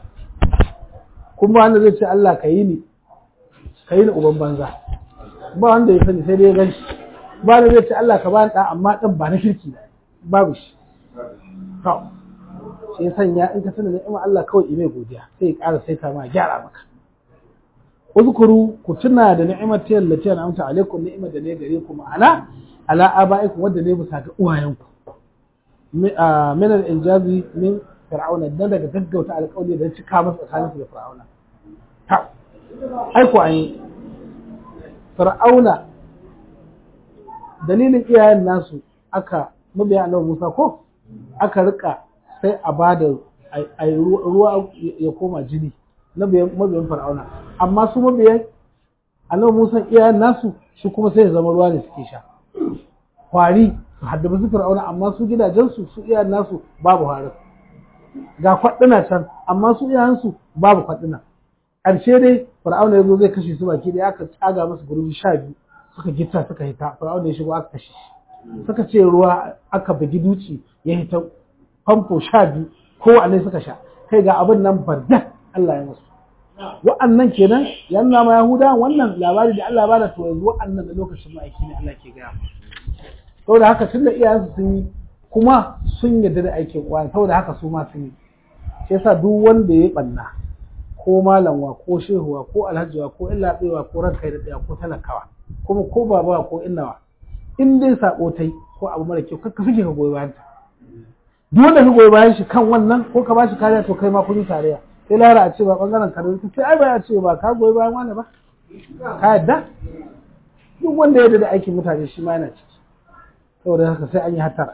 kuma wanda zai ce Allah ka yi ni ka yi ni uban banza ba wanda ya sani sai dai ya gan shi ba da zai ce Allah ka ba ni amma ɗan ba na kirki babu shi to shi ya sanya in ka sani ni'ima Allah kawai ime godiya sai ya ƙara saita ma gyara maka uzkuru ku tuna da ni'imar ta yallati na amsa alaikum ni'imar da ne gare ku ma'ana ala abaikum wanda ne bisa ga uwayenku min al-injazi min fir'auna dan daga gaggauta alƙawari da cika masa tsakaninsu da fir'auna ta aiko an yi fir'auna dalilin iyayen nasu aka mabiya annabi Musa ko aka rika sai a bada ruwa ya koma jini na mabiyan fir'auna amma su mabiyan annabi Musa iyayen nasu shi kuma sai ya zama ruwa ne suke sha kwari su haddabi su fir'auna amma su gidajensu su iyayen nasu babu harin ga kwaɗina can amma su iyayensu babu kwaɗina ƙarshe dai fir'auna ya zo zai kashe su baki da aka tsaga masa gurbi sha biyu suka gita suka hita fir'auna ya shigo aka kashe shi suka ce ruwa aka bugi duci ya hita famfo sha biyu kowanne suka sha kai ga abin nan barda Allah ya musu wa'annan kenan ya nuna ma yahuda wannan labari da Allah bada to yanzu wa'annan da lokacin ma'aiki ne Allah ke gaya saboda haka tunda iyayensu sun yi kuma sun yarda da aikin uwa saboda haka su ma sun yi shi yasa duk wanda ya banna ko malamwa ko shehuwa ko alhajiwa ko illaɓewa ko ranka da ɗaya ko talakawa kuma ko babawa ko innawa in dai sako tai ko abu mara kyau kakka suke ka goyi bayan ta duk wanda ka goyi bayan shi kan wannan ko ka bashi kariya to kai ma kun yi tarayya sai lara a ce ba bangaren ka ta sai ai ba ya ce ba ka goyi bayan wani ba ka yadda duk wanda ya yarda da aikin mutane shi ma yana ciki saboda haka sai an yi hatara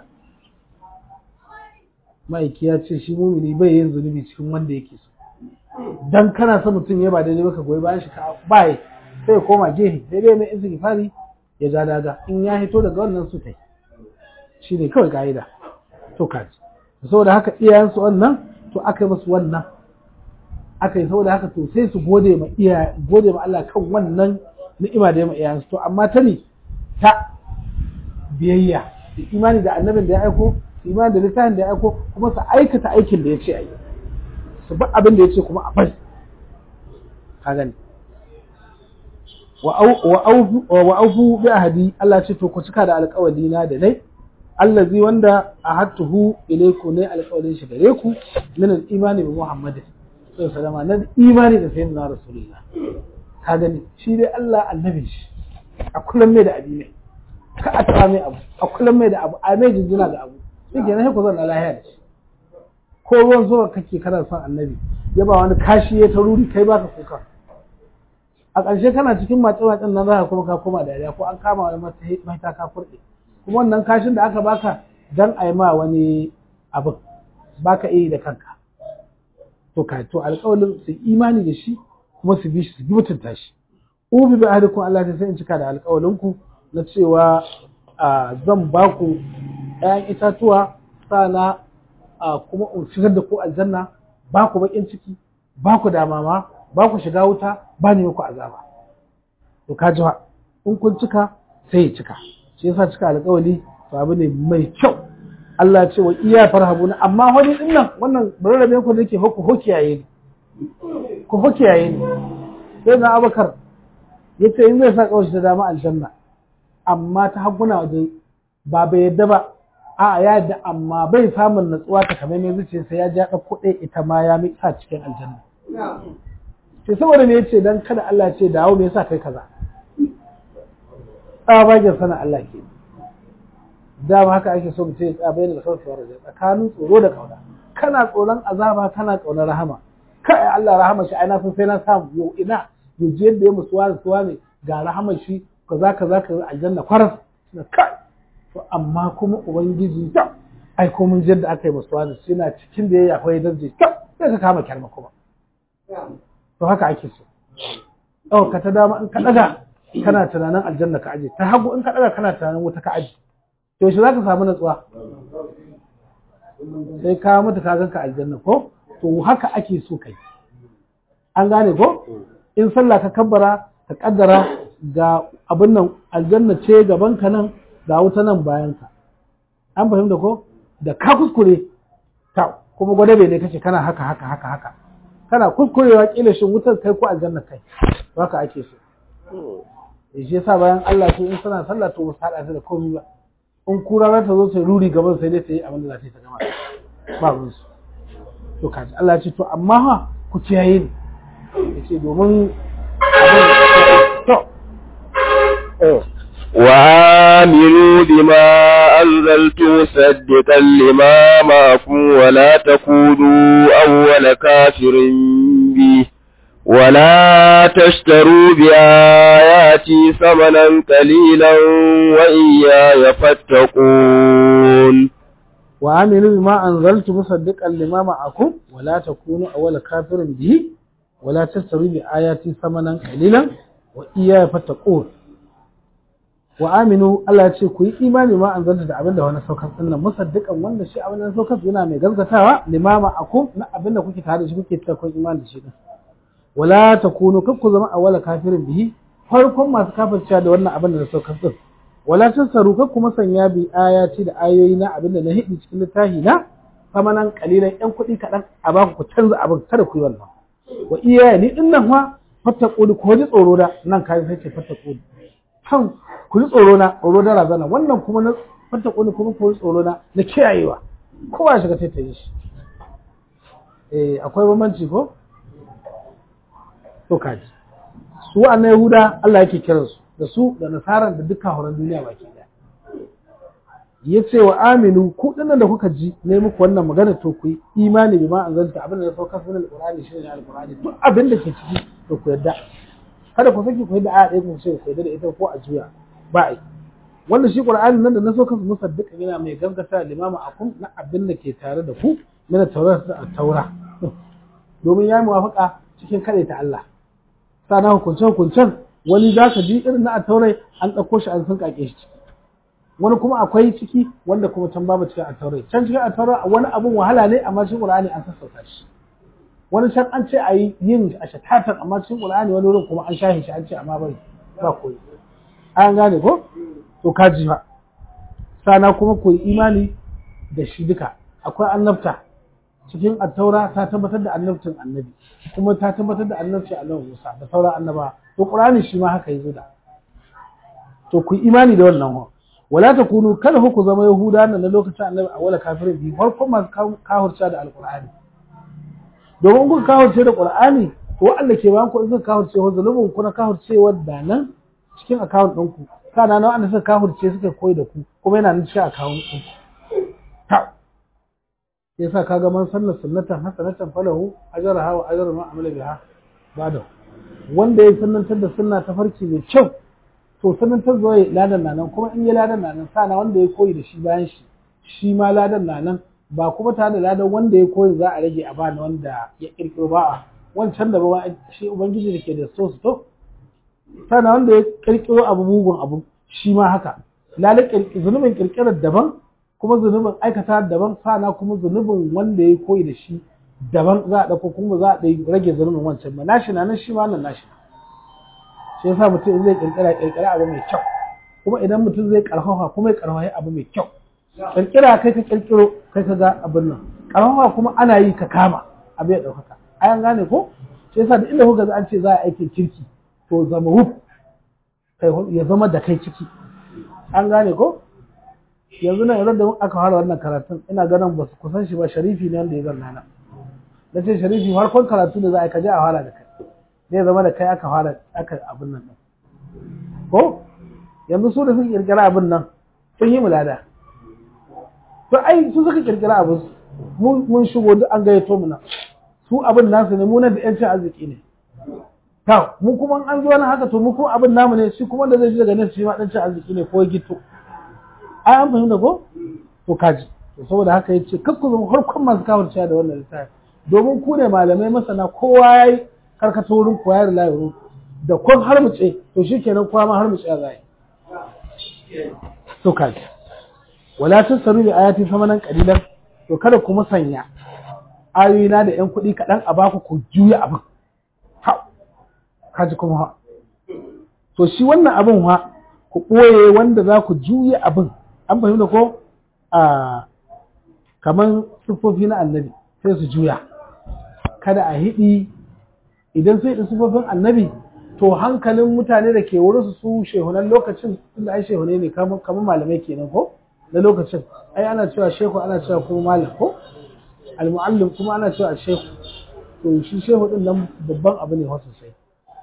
ma'aiki ya ce shi mumini bai yin zunubi cikin wanda yake so dan kana son mutum ya ba daidai ba ka goyi bayan shi ka baye sai ya koma gehe sai dai mai izini fari ya ja daga in ya hito daga wannan su tai shi ne kawai ka'ida to kaji saboda haka iyayensu wannan to aka yi musu wannan aka yi saboda haka to sai su gode ma iya gode ma Allah kan wannan ni'ima da ya ma iyayensu to amma ta ne ta biyayya da imani da annabin da ya aiko imani da littafin da ya aiko kuma su aikata aikin da ya ce a yi su bi abin da ya ce kuma a bari ka gani wa aufu bi ahadi Allah ce to ku cika da alƙawari na da dai allazi wanda ahadtuhu ilayku ne alƙawarin shi gare ku min al-imani bi Muhammad sallallahu alaihi na imani da sayyidina rasulullah ka gani shi dai Allah annabi shi a kullum mai da abi ne ka a taɓa mai abu a kullum mai da abu a mai jinjina ga abu shi ke nan ku zan lahiya da shi ko ruwan zuwa kake kana son annabi ya ba wani kashi ya ta ruri kai baka kuka a ƙarshe kana cikin matse-matsen nan za ka kuma ka koma dariya ko an kama wani mata ka furɗe kuma wannan kashin da aka baka dan a yi ma wani abin baka iya da kanka to ka to alƙawalin su imani da shi kuma su bi shi su bi mutunta shi ubi bi ahadikum Allah ta sai in cika da alƙawalinku na cewa zan ba ku ‘ya'yan itatuwa sana kuma in shigar da ku aljanna ba ku baƙin ciki ba ku damama ba ku shiga wuta ba ne ku azaba to ka ji in kun cika sai ya cika shi yasa cika alƙawali to abu ne mai kyau Allah ya ce wa iya farhabuna amma wani din nan wannan bararrabe ku nake ku hokiyaye ni ku hokiyaye ni sai na abakar ya ce in zai sa kawai ta dama aljanna amma ta haguna waje ba bai yadda ba a ya yadda amma bai samun natsuwa ta kamar mai zuciya sai ya ja ɗauko ɗaya ita ma ya mi sa cikin aljanna sai saboda me yace dan kada Allah ce dawo me yasa kai kaza tsabagen sana Allah ke dama haka ake so mutum ya tsaya bayan da sauki wa rajin tsakanin tsoro da kauna kana tsoron azaba kana kaunar rahama kai Allah rahama shi ai na san sai na samu yau ina yau je yadda ya musuwa da suwa ne ga rahama shi kaza kaza kaza aljanna kwaras na kai to amma kuma ubangiji ta ai ko mun jadda aka yi musuwa da shi na cikin da ya akwai darje ta sai ka kama kyarma kuma to haka ake so oh ka ta dama in ka daga kana tunanin aljanna ka aje ta hagu in ka daga kana tunanin wuta ka aje to shi za ka samu natsuwa sai ka mutu ka ganka aljanna ko to haka ake so kai an gane ko in sallah ka kabbara ka kaddara ga abin nan aljanna ce gaban ka nan ga wuta nan bayan ka an fahimta ko da ka kuskure ta kuma gwadabe ne kace kana haka haka haka haka kana kuskurewa kila shin wutar kai ko aljanna kai to haka ake so shi yasa bayan Allah su in suna sallah to su hada da komai ba in kura za ta zo sai ruri gaban sai dai ta yi abin da za ta yi ta gama ba ruwan su to kaji Allah ya ce to amma ha ku kiyaye ni yace domin to وآمنوا بما أنزلت مصدقا لما معكم ولا تكونوا أول كافر به ولا تشتروا بآياتي ثمنا قليلا وإياي فاتقون وآمنوا بما أنزلت مصدقا لما معكم ولا تكونوا أول كافر به ولا تشتروا بآياتي ثمنا قليلا وإياي فاتقون wa aminu Allah ya ce ku yi imani ma an zanta da abin da wani saukar dinnan musaddiqan wanda shi abin da saukar yana mai gaskatawa limama akum na abin da kuke tare da shi kuke cewa kun imani da shi din wala takunu kar ku zama awwala kafirin bihi farkon masu kafircewa da wannan abin da saukar din wala tasaru kar kuma sanya bi ayati da ayoyi na abin da na hidi cikin littafi na samanan kalilan yan kuɗi kaɗan a baku ku canza abin kada ku yi wannan wa iyaye ni din nan fa fattaquni ko ji tsoro da nan kai sai ce fattaquni kan ku ji tsoro na tsoro da razana wannan kuma na fata kuni kuma ku ji tsoro na na kiyayewa kowa ya shiga taitaye shi eh akwai bambanci ko to kaji su annabi Yahuda Allah yake kiran su da su da nasaran da dukkan horon duniya baki daya yace wa aminu ku dinnan da kuka ji ne muku wannan magana to ku yi imani bi ma anzalta abin da ya sauka sunan alqur'ani shi ne alqur'ani duk abin da ke ciki to ku yadda kada ku saki ku yadda aya ɗaya ku ce ku yadda da ita ko a juya ba a yi wanda shi qur'ani nan da na so kansu musaddiqa yana mai gaskata limama akum na abin da ke tare da ku na taura da taura domin ya muwafaka cikin kade ta Allah sana hukuncen hukuncen wani za ka ji irin na taurai an ɗauko shi an sun kake shi wani kuma akwai ciki wanda kuma can babu cikin taurai can cikin taurai wani abun wahala ne amma shi qur'ani an sassauta shi wani can an ce a yi yin a shatatan amma cikin qur'ani wani wurin kuma an shahin shi an ce amma bai ba koyi an gane ko to ka ji fa sana kuma ku yi imani da shi duka akwai annabta cikin attaura ta tabbatar da annabcin annabi kuma ta tabbatar da annabcin annabi Musa da sauran annaba to qur'ani shi ma haka yazo da to ku yi imani da wannan ho wala takunu kada ku zama yahuda nan na lokacin annabi a wala kafirin bi farkon masu kahurta da alqur'ani domin kun kahurce da qur'ani to wanda ke bayan ku in kuka kahurce ho zalubun ku na kahurce wadda nan cikin account ɗinku kana na wanda suka kahurce suka koyi da ku kuma yana nan cikin account ɗinku ta yasa kaga man sanna sunnatan hasanatan falahu ajraha wa ajru ma amila biha bada wanda ya sunnantar da sunna ta farki mai kyau to sunnantar zuwa ladan nan kuma in ya ladan nan sana wanda ya koyi da shi bayan shi shi ma ladan nan ba kuma tare da ladan wanda ya koyi za a rage a bani wanda ya kirkiro ba wancan da ba shi ubangiji da ke da so su to sana wanda ya kirkiro abu mugun abu shi ma haka lalle zunubin kirkirar daban kuma zunubin aikata daban sana kuma zunubin wanda ya koyi da shi daban za a ɗauko kuma za a rage zunubin wancan ba nashi na nan shi ma nan nashi shi yasa mutum zai kirkira kirkira abu mai kyau kuma idan mutum zai karfafa kuma ya karfafa abu mai kyau kirkira kai ka kirkiro kai ka ga abin nan karfafa kuma ana yi ka kama abu ya ɗaukaka ayan gane ko shi yasa da inda kuka an ce za a aikin kirki to zama wuf kai ya zama da kai ciki an gane ko yanzu nan yanzu da aka fara wannan karatun ina ganin ba su kusan shi ba sharifi ne wanda ya zanna nan na ce sharifi farkon karatu da za a kaje a fara da kai zai zama da kai aka fara aka abin nan ko yanzu su da suka kirkira abin nan sun yi mulada to ai su suka kirkira abin mun shigo duk an gayyato mu nan su abin nasu ne mu nan da yancin arziki ne to mu kuma an zo nan haka to mu kuma abin namu ne shi kuma da zai ji daga nan shi ma dan cin arziki ne ko gito ai an fahimta ko to kaji to saboda haka yace kakku zama harkon masu kawurciya da wannan littafi domin ku ne malamai masana kowa yayi karkata wurin koya da layi da kun har mu ce to shikenan kowa ma har mu ce za yi to kaji wala tasaru bi ayati samanan qalilan to kada ku musanya ayoyina da yan kuɗi kaɗan a baku ku juya abin ha kaji kuma ha to shi wannan abin ha ku ɓoye wanda za ku juya abin an fahimta ko a kaman siffofi na annabi sai su juya kada a hidi idan sai da siffofin annabi to hankalin mutane da ke wurin su shehunan lokacin inda ai shehune ne kamar malamai kenan ko na lokacin ai ana cewa shehu ana cewa kuma malam ko almuallim kuma ana cewa shehu to shi shehu din nan babban abu ne wasu sai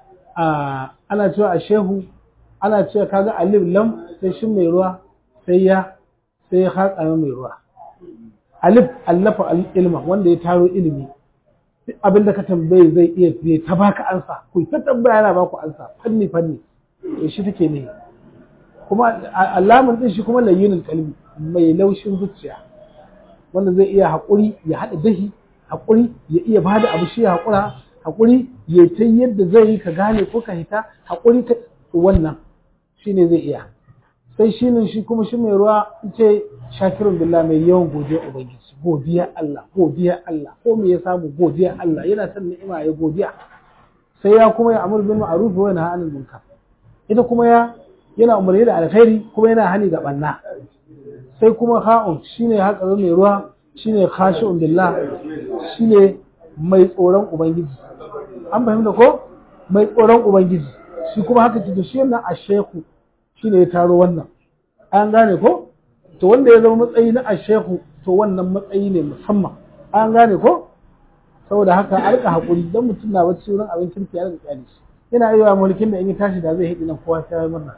a ana cewa a shehu ana cewa kaga alif lam sai shin mai ruwa sai ya sai ya haƙa mai ruwa alif allafa ilma wanda ya taro ilimi duk abinda ka tambaye zai iya zai ta baka ansa ku ta tambaya yana baku ansa fanni fanni to shi take ne kuma alamun din shi kuma layyinul qalbi mai laushin zuciya wanda zai iya haƙuri ya haɗa dahi haƙuri ya iya bada abu shi haƙura haƙuri ya ta yadda zai yi ka gane ko ka hita haƙuri ta wannan shine zai iya sai shi ne shi kuma shi mai ruwa ce shakirun billah mai yawan godiya ubangiji godiya Allah godiya Allah ko me ya samu godiya Allah yana son ni'ima ya godiya sai ya kuma ya amur bil ma'ruf wa yanha anil munkar ita kuma ya yana umarni da alkhairi kuma yana hani ga banna sai kuma ha'un shine hakarin mai ruwa shine khashi'un billah shine mai tsoron ubangiji an fahimta ko mai tsoron ubangiji shi kuma haka ce shi wannan asheku shine ya taro wannan an gane ko to wanda ya zama matsayi na ashehu to wannan matsayi ne musamman an gane ko saboda haka a rika hakuri dan mutum na bacci wurin abin kirki ya rika kyale shi yana yi mulkin da in ya tashi da zai hidi nan kowa sai ya murna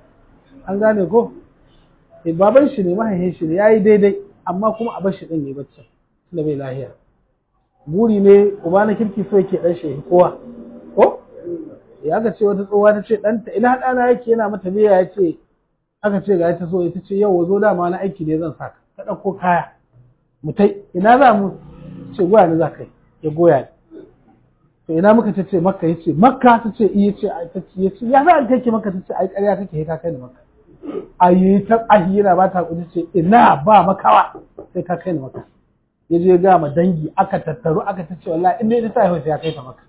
an gane ko eh baban shi ne mahaifin shi ne yayi daidai amma kuma a bar shi din yayi bacci tunda bai lahiya buri ne uba na kirki so yake dan shi kowa ko ya ga ce wata tsohuwa ta ce ɗanta ina ɗana yake yana mata biya ya ce aka ce ga ta so ita ce yau zo dama na aiki ne zan saka ka ɗauko kaya mu tai ina za mu ce goya ni za ka yi ya goya ni to ina muka ta ce makka ya ce makka ta ce iya ce ta ce ya ce ya za a kai ki makka ta ce ai ƙarya kake ka kai ni makka a yi ta ahi yana ba ta kuɗi ce ina ba makawa sai ka kai ni makka ya je ga ma dangi aka tattaru aka ta ce wallahi in dai ita ta haihuwa ya kai ta makka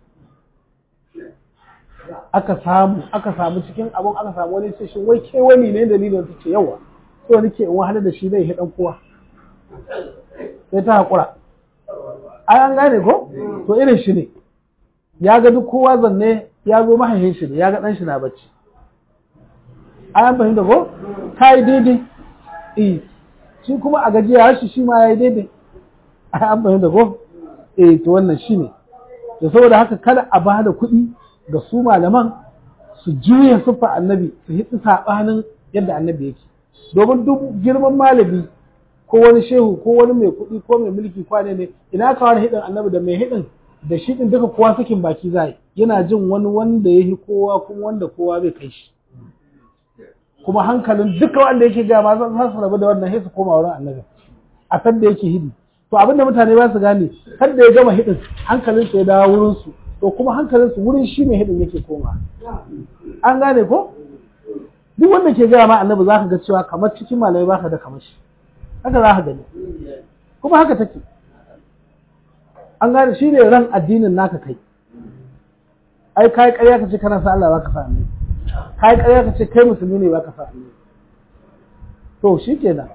aka samu aka samu cikin abun aka samu wani ce shi wai ke wani ne dalilin ta ce yawa so nake in wahala da shi zai hidan kowa sai ta hakura ai an gane ko to irin shi ne ya ga duk kowa zanne ya zo mahaifin shi ne ya ga dan shi na bacci ai an fahimta ko ta yi daidai eh shi kuma a gajiya shi shi ma ya yi daidai ai an fahimta ko eh to wannan shi ne da saboda haka kada a ba da kuɗi ga su malaman su juya siffa annabi su hitsi saɓanin yadda annabi yake domin duk girman malami ko wani shehu ko wani mai kuɗi ko mai mulki kwane ne ina ka wani hidin annabi da mai hidin da shi din duka kowa sakin baki zai yana jin wani wanda ya yi kowa kuma wanda kowa zai kai shi kuma hankalin duka wanda yake gama za su rabu da wannan sai su koma wurin annabi a san da yake hidi to abinda mutane ba su gane kan da ya gama hidin hankalin ya dawo wurin su to kuma hankalinsu wurin shi mai hidin yake koma an gane ko duk wanda ke gaya ma annabi za ka ga cewa kamar cikin malamai baka da kamar shi haka za ka gani kuma haka take an gane shi ne ran addinin naka kai ai kai ƙarya ka ce kana sa Allah baka sa annabi kai ƙarya ka ce kai musulmi ne baka sa annabi to shi kenan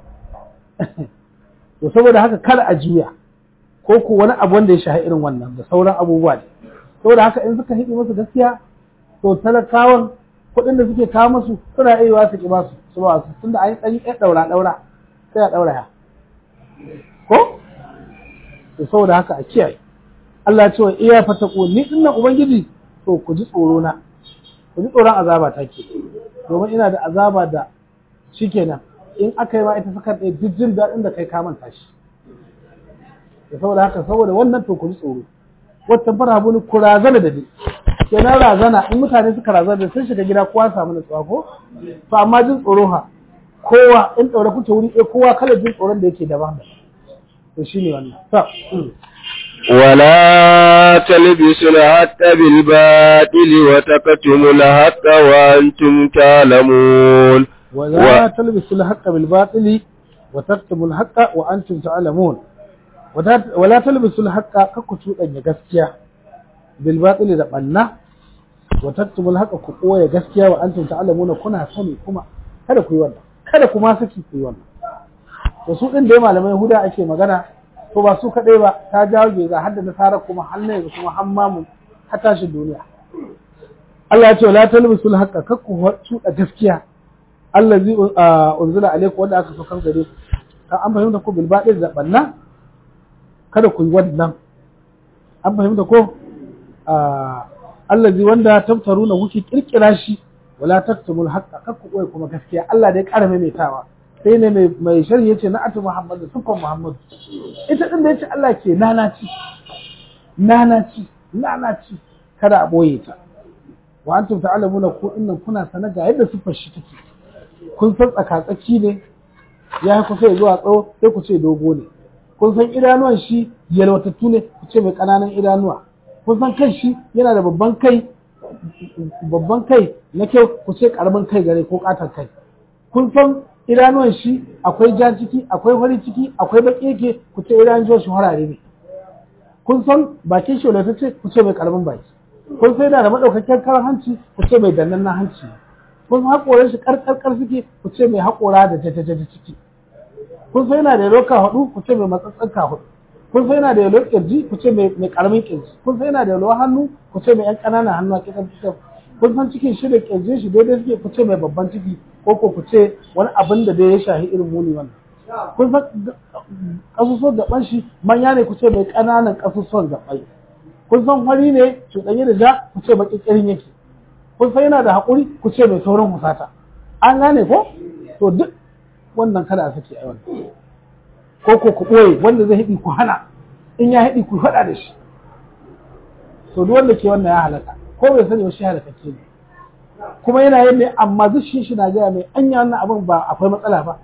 to saboda haka kada a juya ko ko wani abu wanda ya shahi irin wannan da sauran abubuwa ne saboda haka in suka hidi musu gaskiya to talakawan kuɗin da suke kawo musu suna iya su ki ba su su ba su tunda an yi ɗan ɗaura ɗaura sai a ɗaura ya ko to saboda haka a kiyaye Allah ya ce wa iya fataku ni dinnan ubangiji to ku ji tsoro na ku ji tsoron azaba ta ke domin ina da azaba da shikenan in aka yi ma ita sakar ɗaya duk jin daɗin da kai ka manta shi da saboda haka saboda wannan to ku ji tsoro wata fara buni ku razana da ni kenan razana in mutane suka razana da sun shiga gida kowa samu nutsuwa ko to amma jin tsoro ha kowa in ɗaure kuke wuri ɗaya kowa kala jin tsoron da yake daban da to shine wannan to ولا تلبسوا الحق بالباطل وتكتموا الحق وأنتم تعلمون ولا تلبسوا الحق بالباطل وتكتموا الحق وأنتم تعلمون ولا تلبسوا الحق ككتو أن gaskiya بالباطل da ɓanna وتكتموا الحق ku ɓoye gaskiya wa antum ta'lamuna kuna sani kuma kada ku yi wannan kada kuma saki ku yi wannan to su din da malamai huda ake magana to ba su kaɗai ba ta jawo geza har da nasara kuma har na yanzu kuma har mamu har tashin duniya Allah ya ce la talbisul haqqa kakku tuda gaskiya allazi unzila alaykum wanda aka saukar gare ku ka an fahimta ko bil baɗin da banna kada ku yi wannan an fahimta ko allazi wanda tabtaruna kuke kirkira shi wala taktumul haqqa kakku koyi kuma gaskiya Allah dai ƙara maimaitawa sai ne mai sharhi yace na atu muhammadu sufan muhammadu ita din da yace Allah ke nanaci nanaci nanaci kada a boye ta wa antum ta'lamuna ku innan kuna sana ga yadda sufar shi take kun san tsakatsaki ne ya kusa ya zuwa tsawo sai ku ce dogo ne kun san idanuwan shi yalwatattu ne ku ce mai ƙananan idanuwa kun san kan shi yana da babban kai babban kai na kyau ku ce ƙaramin kai gare ko ƙatar kai kun san idanuwan shi akwai ja ciki akwai fari ciki akwai baki yake ku ce idanun shi harare ne kun san bakin shi wadata ce ku ce mai karamin baki kun sai yana da madaukakken karan hanci ku ce mai dannan na hanci kun san haƙoran shi karkarkar suke ku ce mai haƙora da jajajaja ciki kun sai yana da yalo ka hudu ku ce mai matsatsan ka hudu kun sai yana da yalo kirji ku ce mai karamin kirji kun sai yana da yalo hannu ku ce mai yan ƙananan hannu a kitan kitan kun san cikin shi da kirjin shi daidai suke ku ce mai babban ciki ko ko ku ce wani abin da dai ya shahi irin muni wannan kun san kasusuwan gaban shi manya ne ku ce mai ƙananan kasusuwan gabai kun san fari ne cuɗanye da ja ku ce baki kirin yake kun san yana da haƙuri ku ce mai saurin husata an gane ko to duk wannan kada a sake a wannan ko ko ku ɓoye wanda zai haɗi ku hana in ya haɗi ku faɗa da shi to duk wanda ke wannan ya halaka ko bai sani ba shi halakake ne kuma yana yin ne amma zushin shi na gaya mai anya wannan abin ba akwai matsala ba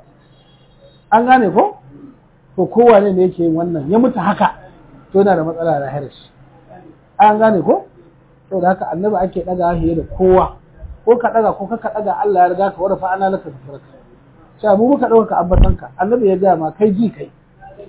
an gane ko to kowane ne yake yin wannan ya mutu haka to yana da matsala da lahira shi an gane ko to da haka annabi ake daga hiye da kowa ko ka daga ko ka daga Allah ya riga ka warafa ana laka farka sai mu muka dauka ambatanka annabi ya gaya ma kai ji kai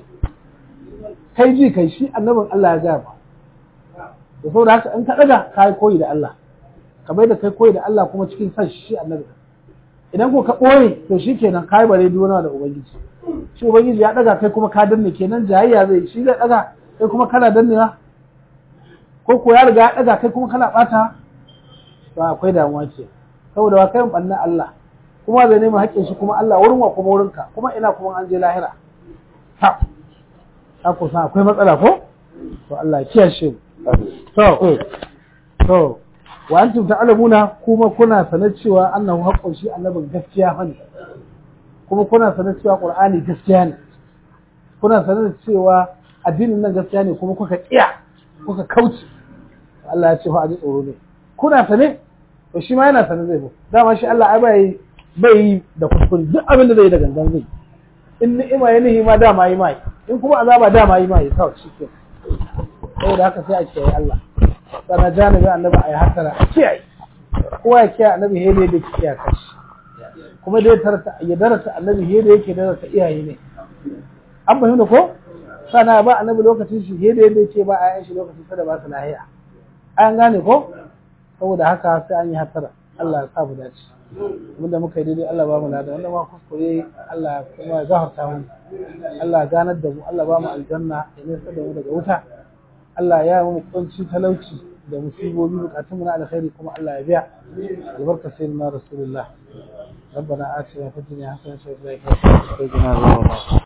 kai ji kai shi annabin Allah ya gaya ma da saboda haka in ka daga ka yi koyi da Allah kamar da kai koyi da Allah kuma cikin san shi annabi idan ko ka ɓoye to shi kenan ka yi bare duna da ubangiji shi ubangiji ya daga kai kuma ka danne kenan jayayya zai shi zai daga kai kuma kana dannewa ko ko ya riga ya daga kai kuma kana bata to akwai damuwa ce saboda wa kai banna Allah kuma zai nemi haƙƙin shi kuma Allah wurin wa kuma wurinka kuma ina kuma an je lahira ha ka ko akwai matsala ko to Allah ya kiyashe mu to to wa antum ta'lamuna kuma kuna sanar cewa annahu haqqun shi annabin gaskiya fa ne kuma kuna sanar cewa qur'ani gaskiya ne kuna sanar cewa addinin nan gaskiya ne kuma kuka kiya kuka kauce Allah ya ce fa a ji tsoro ne kuna sane to shi ma yana sane zai zo dama shi Allah ai bai bai da kuskure duk abin da zai da gangan zai in ni'ima ya nihi ma dama yi mai in kuma azaba dama yi mai kawai shi ke saboda haka sai a kiyaye Allah sana janibi annabi a yi hasara a kiyaye kowa ya kiyaye annabi hele da ke iyaka shi kuma dai tarata ya darasa annabi hele yake darasa iyaye ne an fahimta ko sana ba annabi lokacin shi hele yadda yake ba a yan shi lokacin sada ba su lahiya an gane ko saboda haka sai an yi hasara Allah ya sa mu dace abinda muka yi daidai Allah ba mu lada wanda ma kuskure Allah kuma ya gafarta mu Allah ganar da mu Allah ba mu aljanna ya nesa da mu daga wuta Allah ya yi mu kunci talauci da musibobi bukatun mu na alkhairi kuma Allah ya biya albarka sayyidina rasulullah ربنا آتنا في الدنيا حسنة وفي الآخرة حسنة وقنا عذاب النار